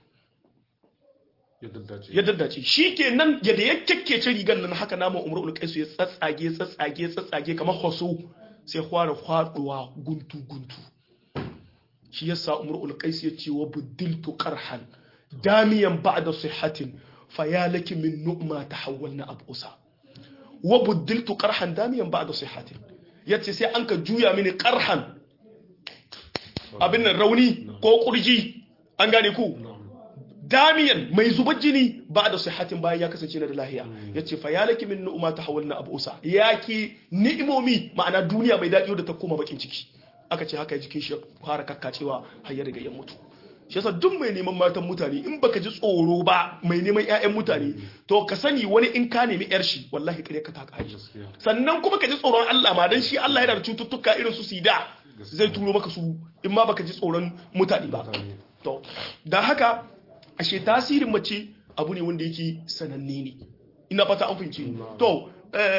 ya daddace ya daddace shi ke nan yadda ya kyakkece rigar nan haka naman umar ulkaisu ya tsatsage tsatsage tsatsage kamar hoso sai fara faduwa guntu guntu shi yasa umar ulkaisu ya ce wa buddiltu qarhan damiyan ba'da sihhatin fayalaki min nu'ma tahawwalna abusa wa buddiltu qarhan damiyan ba'da sihhatin yace sai an ka juya mini qarhan abin nan rauni ko kurji an gane ku na'am damiyan mai zubar jini ba da sihatin bayan ya kasance na da lahiya ya ce fa ya laki min nu'uma ta hawalna abu usa ya ki ni'imomi ma'ana duniya mai daɗi da ta koma bakin ciki aka ce haka jikin shi ya fara kakkacewa har ya riga ya mutu shi yasa duk mai neman matan mutane in baka ji tsoro ba mai neman ƴaƴan mutane to ka sani wani in ka nemi yar shi wallahi kare ka ta kare gaskiya sannan kuma ka ji tsoron Allah ma dan shi Allah yana da cututtuka irin su sida zai turo maka su in ma baka ji tsoron mutane ba mutane to da haka ashe tasirin mace abu ne wanda yake sananne ne ina fata an fahimci Na'am. to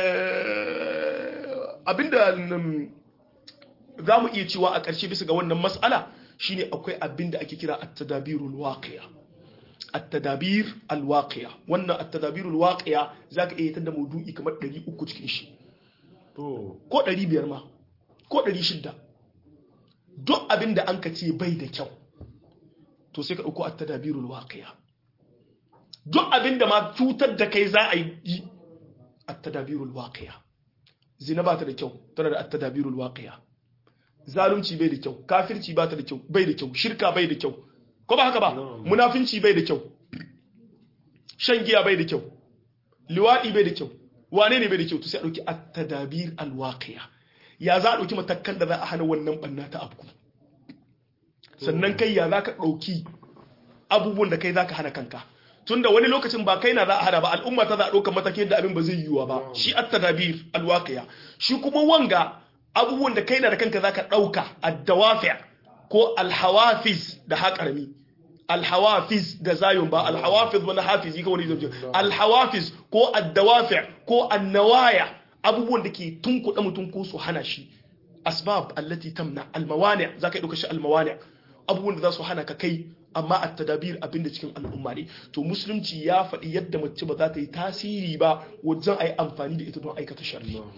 eh, abinda mm, za mu iya cewa a ƙarshe bisa ga wannan mas'ala shine akwai abinda ake kira at-tadabirul waqi'a at-tadabir al-waqi'a wannan at-tadabirul waqi'a zaka iya tada maudu'i kamar 300 cikin shi to ko 500 ma ko 600 duk abinda an ka ce bai da kyau to sai ka dauko at-tadabirul waqi'a duk abinda ma cutar da kai za a yi at-tadabirul waqi'a zina ba ta da kyau tana da at-tadabirul waqi'a zalunci bai da kyau kafirci ba ta da kyau bai da kyau shirka bai da kyau ko ba haka ba No. munafinci bai da kyau shan giya bai da kyau liwadi bai da kyau wane ne bai da kyau to sai a dauki at-tadabir al-waqi'a ya za a dauki matakan da za a hana wannan banna ta afku sannan kai ya za ka dauki abubuwan da kai za ka hana kanka tunda wani lokacin ba kai na za a hana ba al'umma ta za a ɗaukar matakin da abin ba zai yiwuwa ba shi at-tadabir al-waqi'a shi kuma wanga abubuwan da kai na da kanka za ka ɗauka ad-dawafi' ko al-hawafiz da haƙarami al-hawafiz da zayun ba al-hawafiz wani hafizi ka wani zai al-hawafiz ko ad-dawafi' ko an-nawaya abubuwan da ke tunkuɗa mutum ko su hana shi asbab allati tamna al-mawani' za ka ɗauka shi al-mawani' abubuwan da za su hana ka kai amma a tadabir abin da cikin al'umma ne to musulunci ya faɗi yadda mace ba za ta yi tasiri ba wajen a yi amfani da ita don aikata sharri na'am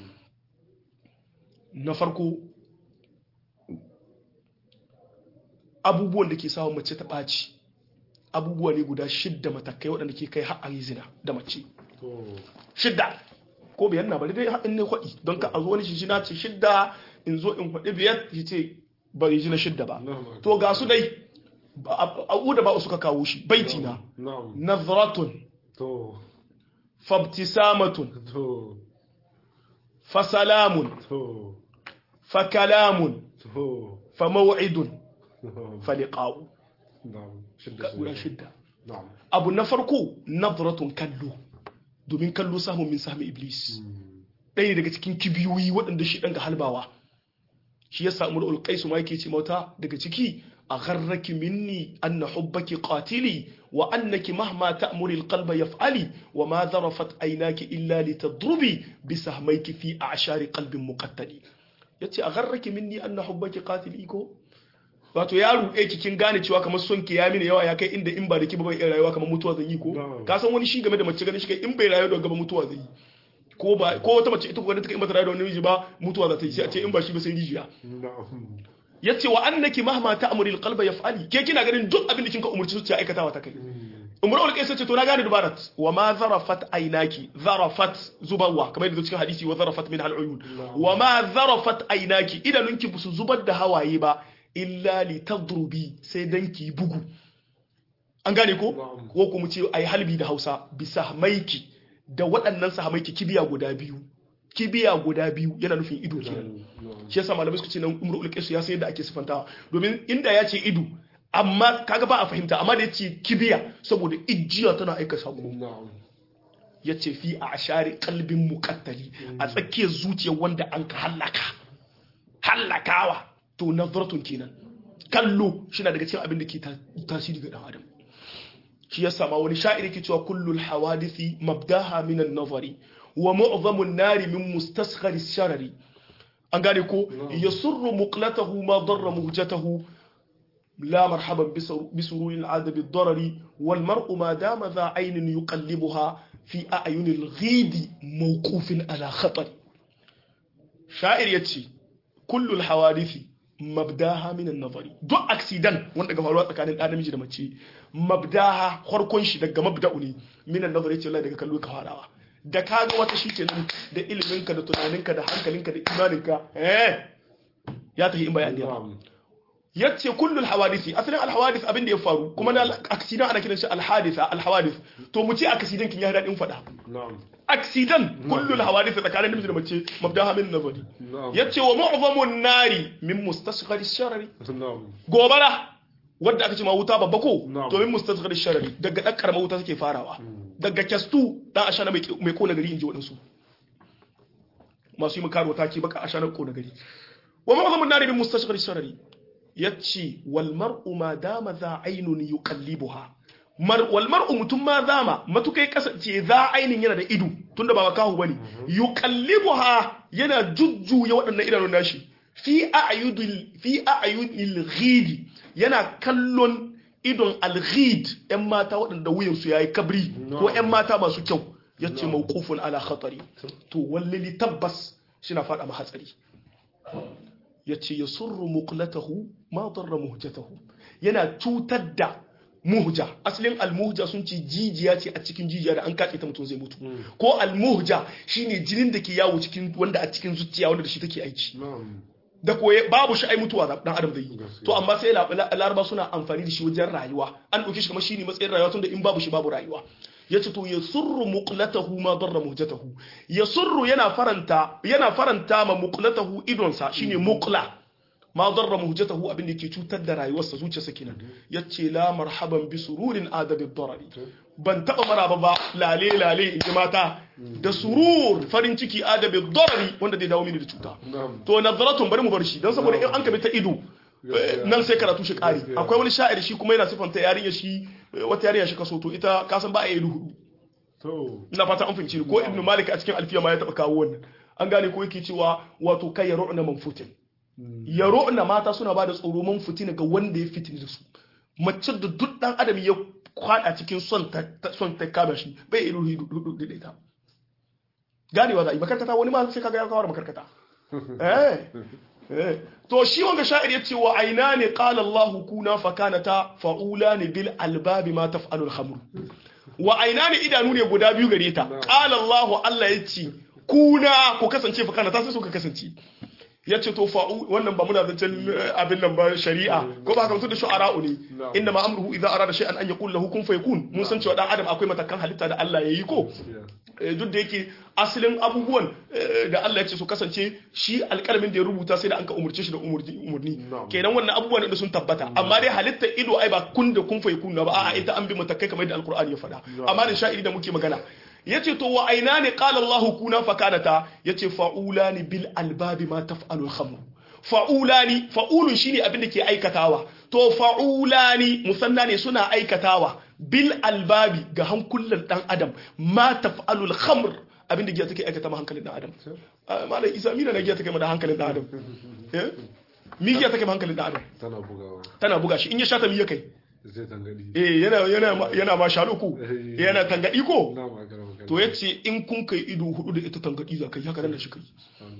na farko abubuwan da ke sawa mace ta ɓaci abubuwa ne guda shidda matakai waɗanda ke kai har a yi zina da mace to shidda ko biyar na bari dai haɗin ne kwaɗi don ka a zo wani shi na ce shidda in zo in kwaɗi biyar shi ce bari ji na shidda ba na'am to ga su dai a da ba suka kawo shi baiti na na'am nazratun to fabtisamatun to fasalamun to fakalamun to famaw'idun na'am faliqa'u na'am shidda Ga guda shidda. shidda na'am abu na farko nazratun kallo domin kallo samun min sami iblis ɗaya daga cikin kibiyoyi waɗanda shi ɗan ga halbawa shi ya samu da ulƙaisu ma yake ce mata daga ciki a gharraki minni anna hubbaki qatili wa annaki mahma ta'muri alqalba yaf'ali wa ma zarafat aynaki illa litadrubi bi sahmayki fi a'shari qalbin muqattali yace a gharraki minni anna hubbaki qatili ko wato ya ruɗe ki kin gane cewa kamar son ki ya mini yawa ya kai inda in ba da ki ba bai iya rayuwa kamar mutuwa zan yi ko Na'am. ka san wani shi game da mace ganin shi kai in bai rayu da gaba mutuwa zai yi ko ba ko wata mace ita ko ganin ta kai in bata rayu da wani miji ba mutuwa za ta yi sai a ce in ba shi ba sai rijiya na'am yace wa annaki mahma ta'muri alqalba yaf'ali ke kina ganin duk abin da kinka umurci zuciya aikatawa ta kai umar ul kaisa ce to na gane dubarat wa ma zarafat aynaki zarafat zubawa kamar yadda cikin hadisi wa zarafat min al-uyun wa ma zarafat aynaki idanunki busu zubar da hawaye ba illa li tadrubi sai dan ki bugu an gane ko Na'am. ko kuma ce ai halbi da Hausa bisa maiki da waɗannan sahamaiki kibiya guda biyu kibiya guda biyu yana nufin ido kenan na'am shi yasa malamai suka ce nan umru ulqaisu ya san yadda ake sifantawa domin inda ya ce ido amma kaga ba a fahimta amma da yace kibiya saboda ijiya tana aika sako na'am yace fi a ashari qalbin muqattali a tsakiyar zuciyar wanda an ka hallaka hallakawa to nazratun kenan kallo shi na daga cikin abin da ke ta- tasiri ga dan adam shi yasa ma wani sha'iri ke cewa kullul hawadithi mabdaha min an-nazari wa mu'zamun nari min mustasghari sharari an gane ko yasurru muqlatahu ma darra muhjatahu la marhaban bi sururi al'adab ad-darari wal mar'u ma dama dha aynin yuqallibuha fi a'yuni al-ghidi mawqufin ala khatar sha'ir yace kullu al-hawadithi mabdaha min an-nazari duk accident wanda ga faruwa tsakanin ɗan namiji da mace mabdaha farkon shi daga mabda'u ne min an-nazari yace wallahi daga kallo ka farawa da ka ga wata shikenan da iliminka da tunaninka da hankalinka da imaninka eh ya tafi in bayani ba na'am yace kullul hawadisi asalin alhawadis abin da ya faru kuma na accident ana kiran shi alhadisa alhawadis to mu ce accident kin ya dadin fada na'am accident kullul hawadis tsakanin namiji da mace mabdaha min nazari na'am yace wa mu'zamun nari min mustasghari sharari na'am gobara wadda aka ce ma wuta babba ko Na'am. to min mustasghari sharari daga dan karama wuta take farawa daga kyastu dan ashana mai mai kona gari inji wadansu masu yi makaro ta ce baka ashana kona gari wa mu'zamun nari min mustasghari sharari yace wal mar'u ma dama za aynun yuqallibuha mar wal mar'u mutum ma zama matukai kasance za ainin yana da ido tunda ba makahu bane yuqallibuha yana jujjuya waɗannan idanun nashi fi a'yudil fi a'yudil ghidi yana kallon idon alghid yan mata waɗanda wuyansu yayi kabri ko yan mata masu kyau yace mawqufun ala khatari to wallali tabbas shina fada ma hatsari yace yasurru muqlatahu ma darra muhjatahu yana cutar da muhja asalin almuhja sun ce jijiya ce a cikin jijiya da an kaɗe ta mutum zai mutu ko almuhja shine jinin da ke yawo cikin wanda a cikin zuciya wanda da shi take aiki na'am da koye babu shi ai mutuwa dan adam zai yi to amma sai laraba suna amfani da shi wajen rayuwa an ɗauke shi kamar shi ne matsayin rayuwa tunda in babu shi babu rayuwa ya ce to ya surru muqlatahu ma darra muhjatahu ya surru yana faranta yana faranta ma muqlatahu idonsa shine muqla ma darra muhjatahu abin da ke cutar da rayuwarsa zuciyarsa kenan yace la marhaban bi sururin adabi darari ban taba maraba ba lale lale in ji mata da surur farin ciki adabi darari wanda zai dawo mini da cuta na'am to nazaratun bari mu bar shi don saboda in an kabi ta ido eh, nan sai karatu shi kare Gaskiya. akwai wani sha'ir shi kuma yana sifanta yarinya shi eh, wata yarinya shi kaso to ita kasan ba a yi hudu to ina fata an fahimci ni. ko ibnu malik a cikin alfiya ma ya taba kawo wannan an gane ko yake cewa wato kai ya ro'na manfutin ya ro'na mata suna ba da tsoro manfutin ga wanda ya fitini da su mace da duk dan adam ya kwada cikin son ta ta- son ta kama shi bai irin hudu da ita ganewa za a yi makarkata wani ma sai kaga ya kawo da makarkata eh eh to shi wanga sha'ir yace wa aina ne qala Allahu kuna fakanata fa'ulani bil albabi ma taf'alu al-khamr wa aina ne idanu ne guda biyu gare ta qala Allahu Allah yace kuna ku kasance fakanata sai suka kasance yace to fa'u wannan ba muna zancen eh, abin nan ba shari'a ko ba haka mutum da shu'ara'u ne Na'am. inna ma amruhu idza arada shay'an an yaqul lahu kun fayakun mun san cewa dan adam akwai matakan halitta da Allah yayi ko Eh, duk da yake asalin abubuwan eh, da Allah ya ce su kasance shi alƙalamin da ya rubuta sai da an ka umurce shi da umurni umurni Na'am. kenan wannan abubuwan da sun tabbata amma dai halitta ido ai ba kun da kun fai kun ba a'a ita an bi matakai kamar yadda alqur'ani ya faɗa amma da sha'iri da muke magana yace to wa aina ne qala Allahu kuna fakanata yace fa'ulani bil albabi ma taf'alu al-khamr fa'ulani fa'ulun shine abin da ke aikatawa to fa'ulani musanna ne suna aikatawa bil albabi ga hankulan dan adam ma taf'alul khamr abin da giya take aikata ma hankalin dan adam Ah, malam isa mina na giya take ma da hankalin dan adam eh mi giya take ma hankalin dan adam tana bugawa tana buga shi in ya shata mi ya kai zai tangadi eh yana yana ma- yana ma shaluku Eh. yana tangadi ko na magana magana to yace in kun kai ido hudu da ita tangadi za kai haka nan da shi kai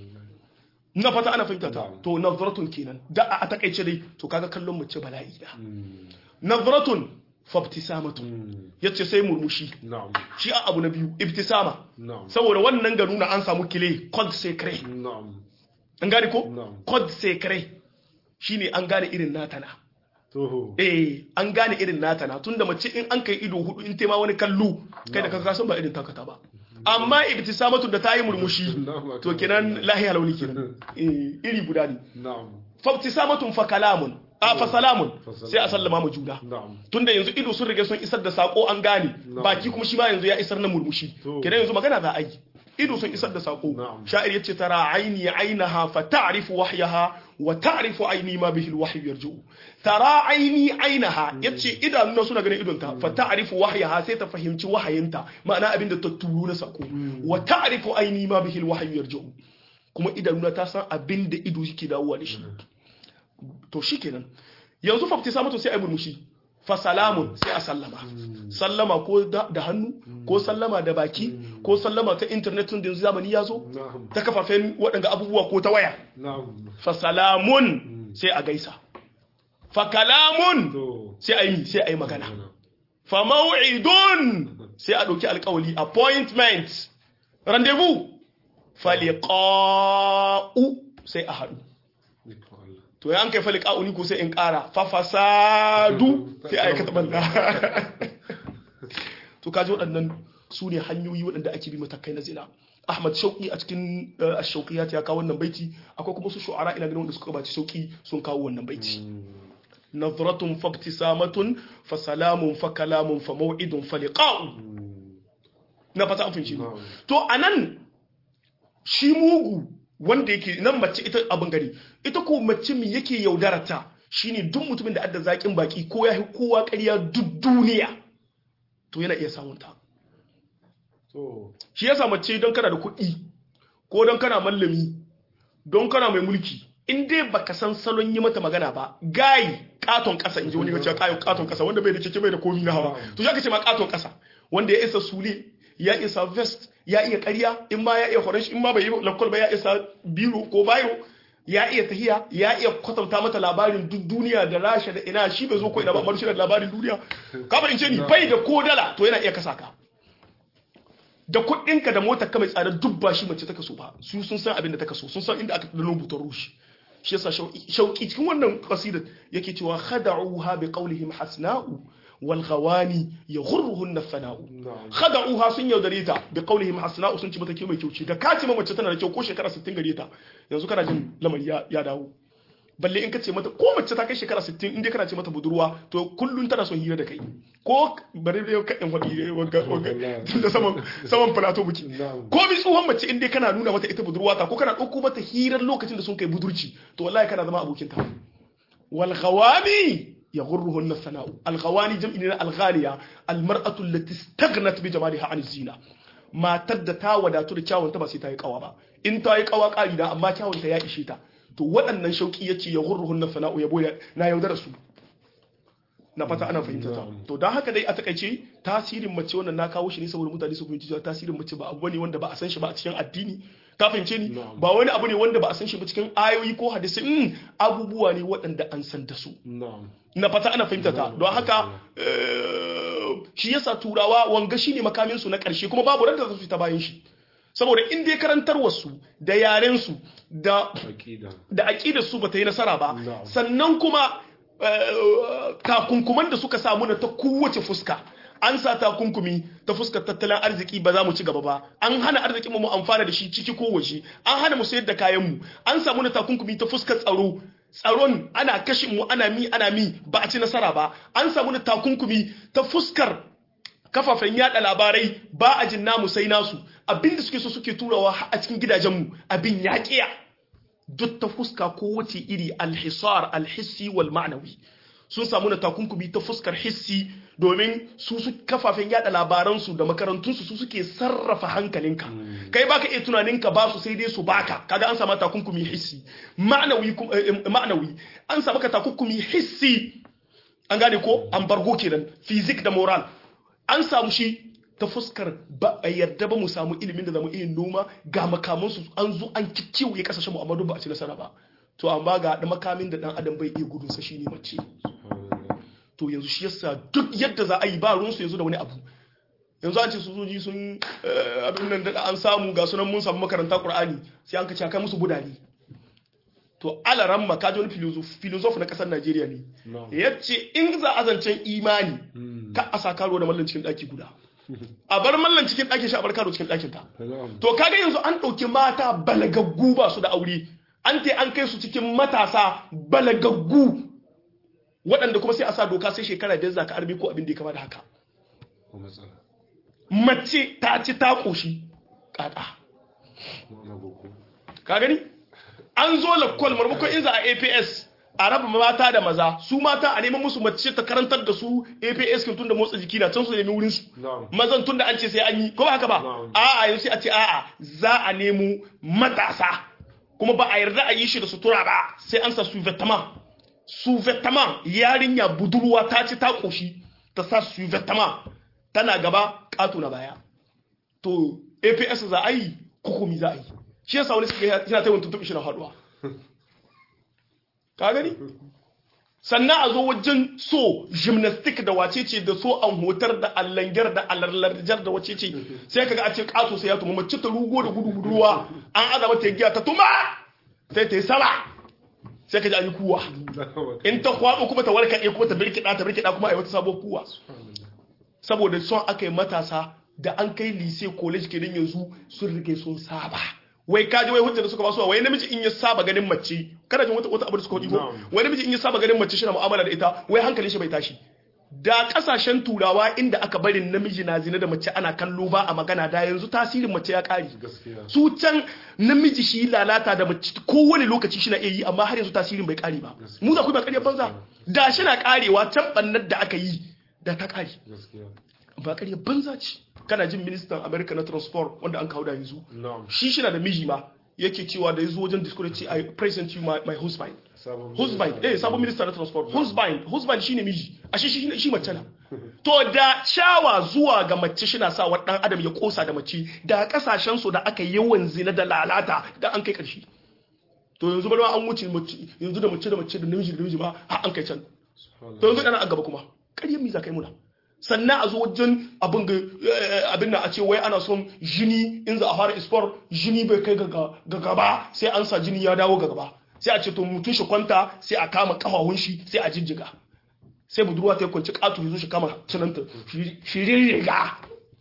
na fata ana fahimta ta to nazratun kenan da a takaice dai to kaga kallon mace bala'i da nazratun fabtisamatun yace sai murmushi na'am shi a abu na biyu ibtisama na'am saboda wannan ga nuna an samu kile code secret na'am an gane ko Na'am. code secret shine an gane irin nata na to eh an gane irin nata na tunda mace in an kai ido hudu in tema wani kallo kai da kaga san ba irin takata ba amma ibtisamatu da ta yi murmushi Na'am. to kenan lahiya launi kenan eh iri guda ne na'am fabtisamatun fa kalamun a fa salamun Fa salamun. sai a sallama mu juna na'am tunda yanzu ido sun riga sun isar da sako an gane Na'am. baki kuma shi ma yanzu ya isar na murmushi To. kenan yanzu magana za a yi ido sun isar da sako Na'am. sha'ir yace tara aini ainaha fa ta'rifu wahyaha wa ta'rifu aini ma bihi alwahyu yarji'u tara aini ainaha yace idanuna suna ganin idonta fa ta'rifu wahyaha sai ta fahimci wahayinta ma'ana abin da ta turo na sako wa ta'rifu aini ma bihi alwahyu yarji'u kuma idanuna ta san abin da ido yake dawowa da shi to shikenan yanzu fa samatu sai ai murmushi fa salamun sai a sallama sallama ko da da hannu ko sallama da baki ko sallama ta internet tun da yanzu zamani ya zo na'am ta kafafen waɗanda abubuwa ko ta waya na'am fa salamun sai a gaisa fa kalamun to sai a yi sai a yi magana fa maw'idun sai a ɗauki alƙawali appointment rendezvous fa liqa'u sai a haɗu Ikon Allah. to ya an kai fali ka'uni ko sai in ƙara fa fasadu sai a aikata banda to kaji waɗannan su ne hanyoyi waɗanda ake bi matakai na zina Ahmad Shauki a cikin eh, Ash-Shauqiyat ya kawo wannan baiti akwai kuma su shu'ara ina ganin wanda suka baci Shauki sun kawo wannan baiti nazratun fa ibtisamatun fa salamun fa kalamun fa maw'idun fa liqa'u na fata an fahimci ni. Na'am. to anan shi mugu wanda yake nan mace ita abin gari ita ko mace mi yake yaudarata shine duk mutumin da adda zakin baki ko ya kowa ƙarya duk duniya to yana iya samun ta to shi yasa mace don kana da kuɗi ko don kana mallami don kana mai mulki in dai baka san salon yi mata magana ba gayi katon kasa in ji wani gaciya kayon katon kasa wanda bai da keke bai da komi na hawa to ya ce ma katon kasa wanda ya isa sule ya isa vest ya iya ƙarya in ma ya iya horon in ma bai yi lakwal ba ya isa biro ko bayo ya iya tahiya ya iya kwatanta mata labarin duk duniya da rasha da ina shi bai zo ko ina ba amma shi da labarin duniya ka in ce ni bai da ko dala to yana iya kasa ka da kuɗinka da motar ka mai tsada duk ba shi mace ta kaso ba su sun san abin da ta kaso sun san inda aka dano butar rushi shi yasa shauki cikin wannan qasidar yake cewa khada'uha bi qawlihim hasna'u wal ghawani yaghurruhunna fana'u khada'uha sun yaudare ta bi qawlihim hasna'u sun ci mata ke mai kyau ce da ka ce mace tana da kyau ko shekara 60 gare ta yanzu kana jin lamari ya, ya dawo balle in ka ce mata ko mace ta kai shekara 60 inda kana ce mata budurwa to kullun tana son hira da kai ko bari da ka in faɗi wanga wanga da saman saman plateau buki ko bi tsohon mace inda kana nuna mata ita budurwa ta ko kana ɗauko mata hirar lokacin da sun kai budurci to wallahi kana zama abokin ta wal ghawami yaghurruhunna sana'u al ghawani jam'i ne al ghaliya al mar'atu allati istaghnat bi jamaliha an zina matar da ta wadatu da kyawunta ba sai ta yi kawa ba in ta yi kawa ƙari da amma kyawunta ya ishe ta to waɗannan shauƙi ya ce ya gurruhun na fana'u ya boye na yaudara su na fata ana fahimta ta to don haka dai a takaice tasirin mace wannan na kawo shi ne saboda mutane su fahimci cewa tasirin mace ba abu ne wanda ba a san shi ba a cikin addini ka fahimce ni ba wani abu ne wanda ba a san shi ba cikin ayoyi ko hadisi in abubuwa ne waɗanda an san da su na fata ana fahimta ta don haka shi yasa turawa wanga shine makamin su na ƙarshe kuma babu ranta su ta bayan shi saboda in dai karantar wasu da yaren su da da aqidar su bata yi nasara ba sannan kuma takunkuman da suka samu na ta kowace fuska an sa takunkumi ta fuskar tattalin arziki ba za mu ci gaba ba an hana arzikin mu amfana da shi ciki ko waje an hana mu sayar da kayan mu an samu na takunkumi ta fuskar tsaro tsaron ana kashin mu ana mi ana mi ba a ci nasara ba an samu na takunkumi ta fuskar kafafen yada labarai ba a jin namu sai nasu abinda suke so suke turawa a cikin gidajenmu abin ya kiya duk ta fuska ko wace iri alhisar alhissi wal ma'nawi sun samu na takunkumi ta fuskar hissi domin su su kafafen yada labaransu da makarantunsu su suke sarrafa hankalinka kai baka iya tunaninka ba su sai dai su baka kaga an samu takunkumi hissi ma'nawi ma'nawi an samu ka takunkumi hissi an gane ko ambargo kenan physics da moral an samu shi ta fuskar ba a yarda ba mu samu ilimin da zamu iya noma ga makamansu an zo an kikkiwaye kasashen mu amma duk ba a ci nasara ba to amma ga da makamin da dan adam bai iya gudun sa shine mace to yanzu shi yasa duk yadda za a yi ba ruwansu yanzu da wani abu yanzu an ce sojoji sun abin nan da an samu ga sunan mun samu makaranta qur'ani sai an kace kai musu budani to alaran ma kaji wani filosof na kasar Najeriya ne yace in za a zancen imani ka a sa karo da mallan cikin daki guda a bar mallan cikin ɗakin shi a bar karo cikin ɗakin ta to kaga yanzu an ɗauki mata balagaggu ba su da aure an te an kai su cikin matasa balagaggu waɗanda kuma sai a sa doka sai shekara biyar za ka arbi ko abin da ya kama da haka mace ta ci ta ƙoshi ƙaƙa ka gani an zo lakwal marmakon in za a aps a raba mata da maza su mata a neman musu mace ta karantar da su APS kin tunda motsa jiki na can su nemi wurin su mazan tunda an ce sai an yi ko ba haka ba a'a yanzu sai a ce a'a za a nemo matasa kuma ba a yarda a yi shi da sutura ba sai an sa suvetama suvetama yarinya budurwa ta ci ta koshi ta sa suvetama tana gaba katu na baya to APS za a yi hukumi za a yi shi yasa wani suka yana taimakon tuntuɓe shi na haɗuwa ka gani sannan a zo wajen so gymnastic da wace ce da so an hotar da allangar da alarlarjar da wace ce sai kaga a ce kato sai ya tuma mace ta rugo da gudu guduwa an aza mata giya ta tuma sai ta yi sama sai ka ji an yi kuwa in ta kwaɓo kuma ta warkaɗe kuma ta birkiɗa ta birkiɗa kuma a yi wata sabuwar kuwa saboda son aka yi matasa da an kai lise college kenan yanzu sun rike sun saba wai kaji wai hujjar da suka basu wai namiji in ya saba ganin mace kana jin wata wata abu da suka ko wai namiji in ya saba ganin mace shi na mu'amala da ita wai hankalin shi bai tashi da kasashen turawa inda aka bari namiji na zina da mace ana kallo ba a magana da yanzu tasirin mace ya kare su can namiji shi lalata da mace kowane lokaci shi na iya yi amma har yanzu tasirin bai kare ba mu za ku ba kare banza da shi na karewa can bannar da aka yi da ta kare ba ƙarya banza ce kana jin ministan america na transport wanda an kawo da yanzu na'am shi shi na da miji ma yake cewa da ya zo wajen discourse ce i present you my, my husband sabon husband eh sabon minister na transport husband husband shine miji a shi shi shi mace na to da shawa zuwa ga mace shi na sa wa dan adam ya kosa da mace da kasashen su da aka yawan zina da lalata da an kai karshe to yanzu bari ma an wuce mace yanzu da mace da mace da namiji da namiji ma har an kai can to yanzu dana a gaba kuma ƙaryar mi za ka yi muna sannan a zo wajen abin ga eh, abin nan a ce wai ana son jini in za a fara ispor jini bai kai ga ga gaba sai an sa jini ya dawo ga gaba sai a ce to mutum shi kwanta sai a kama kafafun shi sai a jijjiga sai budurwa ta yi kwanci ƙato ya zo shi kama cinanta shirin riga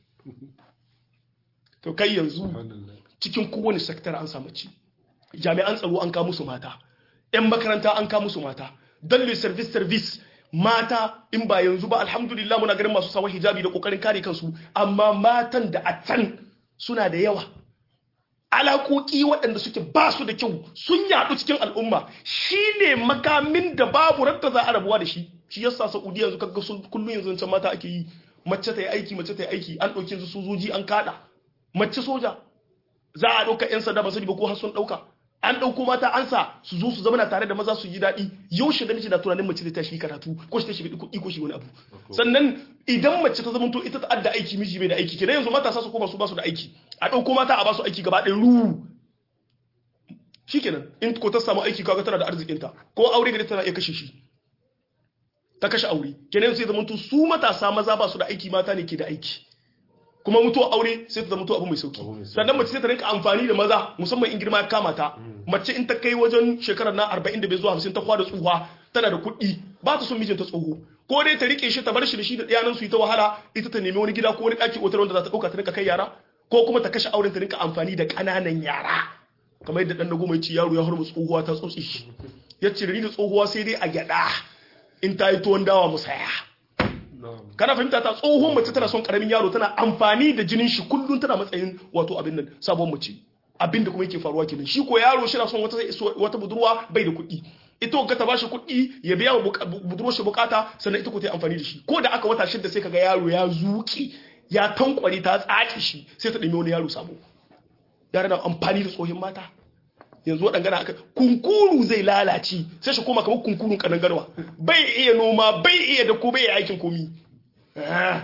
to kai yanzu subhanallah cikin kowane sektar an samu ci jami'an tsaro an kawo musu mata yan makaranta an kawo musu mata dalle service service mata in ba yanzu ba alhamdulillah muna ganin masu sawa hijabi da kokarin kare kansu amma matan da a can suna da yawa alaƙoƙi waɗanda suke ba su da kyau sun yaɗu cikin al'umma shine makamin da babu radda za a rabuwa da shi shi yasa saudiya yanzu kaga sun kullum yanzu can mata ake yi mace ta yi aiki mace ta yi aiki an ɗauki yanzu sojoji an kaɗa mace soja za a ɗauka 'yan sanda ba sani ba ko har sun ɗauka an ɗauko mata an sa su zo su zama tare da maza su yi daɗi yaushe da na tunanin mace ta shi karatu ko shi ta shi kuɗi ko shi wani abu sannan idan mace ta zamanto ita ta adda aiki miji bai da aiki kenan yanzu matasa su koma su ba su da aiki a ɗauko mata a ba su aiki gaba ɗaya ru shikenan in ko ta samu aiki kaga tana da arzikinta ko aure gari tana iya kashe shi ta kashe aure kenan sai zamanto su matasa maza ba su da aiki mata ne ke da aiki kuma mutuwa aure sai ta zama mutuwa abu mai sauki Abu mai sauki. sannan mace sai ta rinka amfani da maza musamman in girma ya kama ta mace in ta kai wajen shekarar na 45 zuwa 50 ta kwada tsuha tana da kuɗi ba ta son mijinta tsoho ko dai ta rike shi ta bar shi da shi da ɗiyanan su yi ta wahala ita ta nemi wani gida ko wani ɗaki otar wanda za ta ɗauka ta rinka kai yara ko kuma ta kashe auren ta rinka amfani da ƙananan yara kamar yadda ɗan na goma ya ce yaro ya harba tsohuwa ta tsotsi shi ya ce da ni da tsohuwa sai dai a gyaɗa in ta yi tuwon dawa mu saya na'am kana fahimta ta tsohon mace tana son karamin yaro tana amfani da jinin shi kullum tana matsayin wato abin nan sabon mace abin da kuma yake faruwa kenan shi ko yaro shi na son wata wata budurwa bai da kuɗi ita ga ta bashi kuɗi ya biya wa buka- budurwar shi bukata sannan ita ko ta yi amfani da shi ko da aka wata shida sai kaga yaro ya zuki ya tankware ta tsaki shi sai ta ɗumi wani yaro sabo yara na amfani da tsohin mata yanzu waɗangana aka kunkuru zai lalace sai shi koma kamar kunkurun kanangarwa bai iya noma bai iya da ko bai iya aikin komi Ah.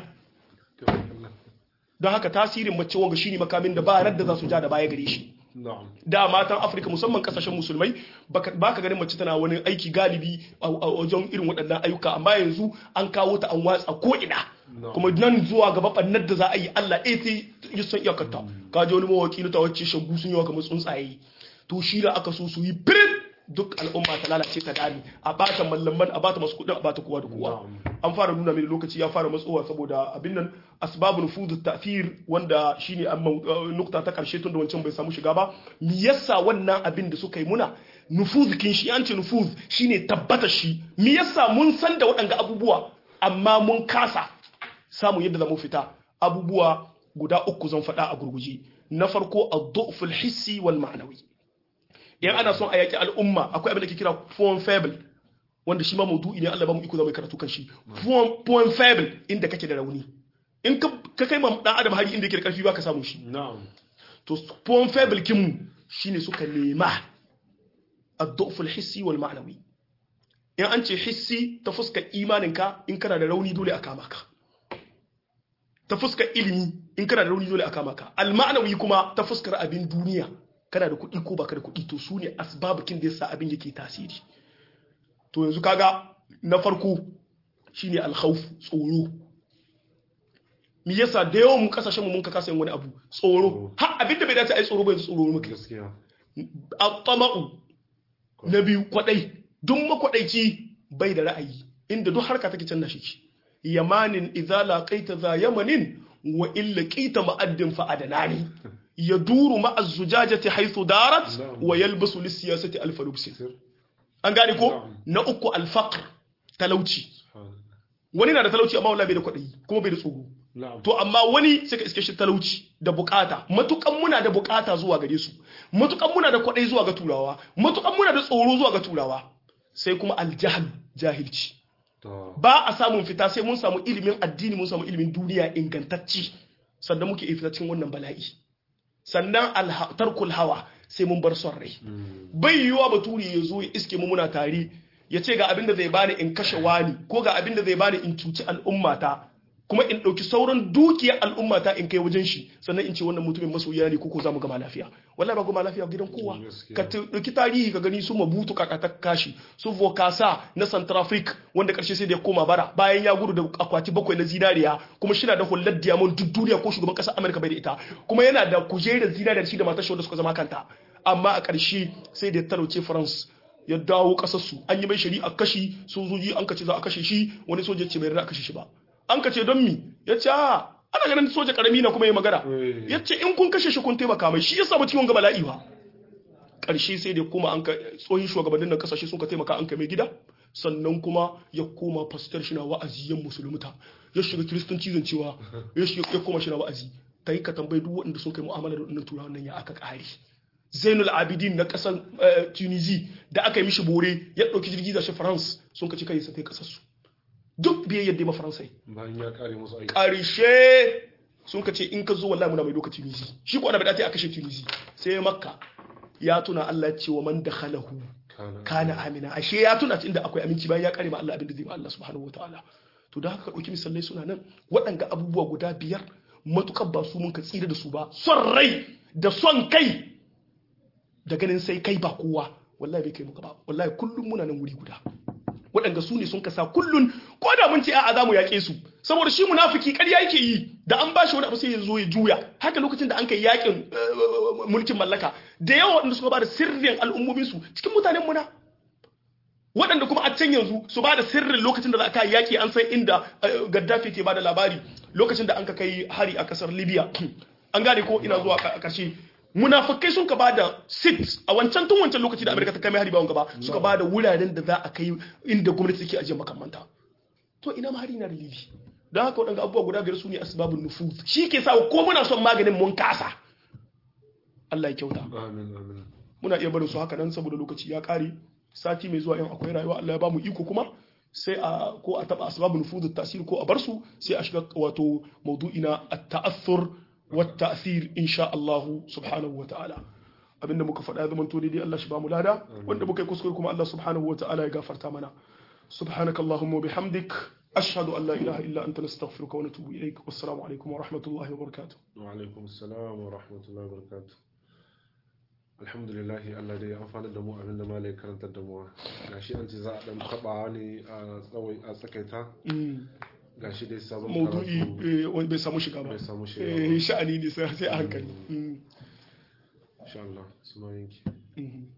don haka tasirin mace wanga shine makamin da ba radda za su ja da baya gare shi na'am da matan afirka musamman kasashen musulmai baka baka ganin mace tana wani aiki galibi a a wajen irin waɗannan ayyuka amma yanzu an kawo ta an watsa ko ina No. kuma nan zuwa gaba bannar da za a yi Allah ɗaya sai ya san iyakarta ka ji wani mawaki na tawacce shagu sun yi wa kamar tsuntsaye to shi da aka so su yi firin duk al'umma ta lalace ta dami a bata mallaman a bata masu kudin a bata kowa da kowa an fara nuna mini lokaci ya fara matsowa saboda abin nan asbabun nufuz ta'thir wanda shine amma uh, nukta ta karshe tun da wancan bai samu shiga ba me yasa wannan abin da suka yi muna nufuz kin shi an ce nufuz shine tabbata shi me yasa mun san da waɗanga abubuwa amma mun kasa samun yadda zamu fita abubuwa guda uku zan faɗa a gurguje na farko ad-du'f al-hissi wal ma'nawi in ana son a yaki al'umma akwai abin da ke kira point faible wanda shi ma maudu'i ne Allah ba mu iko zama karatu kan shi point point faible inda kake da rauni in ka ka kai ma dan adam hari inda yake da karfi ba ka samu shi na'am to point faible kin mu shine suka nema ad-du'f al-hissi wal ma'nawi in an ce hissi ta fuskar imaninka in kana da rauni dole a kama ka ta fuskar ilimi in kana da rauni dole a kama ka al-ma'nawi kuma ta fuskar abin duniya kana da kuɗi ko baka da kuɗi to su ne asbabukin da yasa abin yake tasiri to yanzu kaga na farko shine al-khawf tsoro me yasa da yawan mu kasashen mu mun ka kasa yin wani abu tsoro har abin da bai dace ai tsoro bai tsoro muke gaskiya at-tama'u na biyu kwadai duk makwadaici bai da ra'ayi inda duk harka take canza shi yamanin idza laqaita za yamanin wa illa qita ma'addin fa adanani yaduru ma'a zujajati haythu darat wa yalbasu lis-siyasati al-falubsi an gane ko na uku al-faqr talauci wani na da talauci amma wallahi bai da kwadai kuma bai da tsoro na'am to amma wani sai ka iske shi talauci da bukata matukan muna da bukata zuwa gare su matukan muna da kwadai zuwa ga turawa matukan muna da tsoro zuwa ga turawa sai kuma aljahl jahilci to ba a samun fita sai mun samu ilimin addini mun samu ilimin duniya ingantacci sannan muke iya fita cikin wannan bala'i sannan alha- tarkul hawa sai mun bar son rai mm, bai yiwuwa baturi ya zo ya iske mu muna tare ya ce ga abin da zai bani in kashe wani ko ga abin da zai bani in cuci al'ummata kuma in ɗauki sauran dukiyar al'ummata in kai wajen shi sannan in ce wannan mutumin masoyiya ne ko ko za mu gama lafiya wallahi ba gama lafiya gidan kowa Gaskiya. ka ta- ɗauki tarihi ka gani su mabutu kakata kashi su vokasa na centrafrique wanda ƙarshe sai da ya koma bara bayan ya gudu da akwati bakwai na zinariya kuma shi na da hullar diamond duk duniya ko shugaban ƙasar amurka bai da ita kuma yana da kujerar zinariya da shi da matar shi wanda suka zama kanta amma a ƙarshe sai da ya talauce france ya dawo ƙasarsu an yi mai shari'a kashi sojoji an kace za a kashe shi wani soja ce bai yarda a kashe shi ba an kace don mi ya ce a ana ganin soja karami na kuma ya magana Eh. ya ce in kun kashe shi kun taimaka mai shi ya samu ciwon ga bala'i ba ƙarshe sai da kuma an ka tsohin shugabannin nan kasashe sun ka taimaka an kai mai gida sannan kuma ya koma pastor shi na wa'azi yan musulmuta ya shiga kiristanci zan cewa ya shiga ya koma shi na wa'azi ta yi ka tambayi duk waɗanda sun kai mu'amala da waɗannan turawan nan ya aka ƙare zainul abidin na ƙasar eh, tunisi da aka yi mishi bore ya ɗauki jirgi da shi france sun ka ci kai sa kai ƙasarsu duk biyayyar da ma faransai bayan ya kare musu aiki ƙarshe sun ka ce in ka zo wallahi muna mai doka tunisi shi ko ana bada ta a kashe tunisi sai makka ya tuna Allah ya ce wa man dakhalahu kana kana amina ashe ya tuna inda akwai aminci bayan ya kare ma Allah abin da zai ma Allah subhanahu wataala to da haka ka dauki misalai suna nan waɗanga abubuwa guda biyar matukar ba su mun ka tsira da su ba son rai da son kai da ganin sai kai ba kowa wallahi bai kai muka ba wallahi kullum muna nan wuri guda waɗanda su ne sun kasa kullun ko da mun ce a'a za mu yaƙe su saboda shi munafiki ƙarya yake yi da an bashi wani abu sai ya zo ya juya haka lokacin da an kai yaƙin eh, mulkin mallaka da yawa waɗanda suka ba da sirrin al'ummomin su cikin mutanen muna waɗanda kuma a can yanzu su ba da sirrin lokacin da za a kai yaƙi an san inda eh, gaddafi ke ba da labari lokacin da an ka kai hari a ƙasar libya an gane ko ina zuwa a ƙarshe munafikai sun ka ba da sit a wancan tun wancan lokaci da amerika ta kai mai hari ba wanga ba suka ba da wuraren da za a kai inda gwamnati take ajiye makamanta to ina ma hari na dalili don haka waɗanda abubuwa guda biyar su ne asbabun nufuz shi ke sa ko muna son maganin mun kasa Allah ya kyauta amin amin muna iya barin su haka nan saboda lokaci ya kare sati mai zuwa in akwai rayuwa Allah ya bamu iko kuma sai a ko a taba asbabun nufuz tasir ko a bar su sai a shiga wato maudu'i na at-ta'athur wa at-ta'thir insha Allah subhanahu wa ta'ala abinda muka faɗa ya zamanto daidai Allah shi bamu lada wanda muka yi kuskure kuma Allah subhanahu wa ta'ala ya gafarta mana سبحانك اللهم وبحمدك أشهد أن لا إله إلا أنت نستغفرك ونتوب إليك والسلام عليكم ورحمة الله وبركاته wa alaikum assalam wa rahmatullahi wa barakatuh alhamdulillah Allah dai ya amfana da mu abinda malai karantar da mu gashi an ce za a dan taba ne a tsawai a tsakaita gashi dai sabon maudu'i karatu eh, wani bai samu shiga ba bai samu shiga Eh, ba sha'ani ne sai sai a hankali Mm. insha Allah sunan yanki Mhm.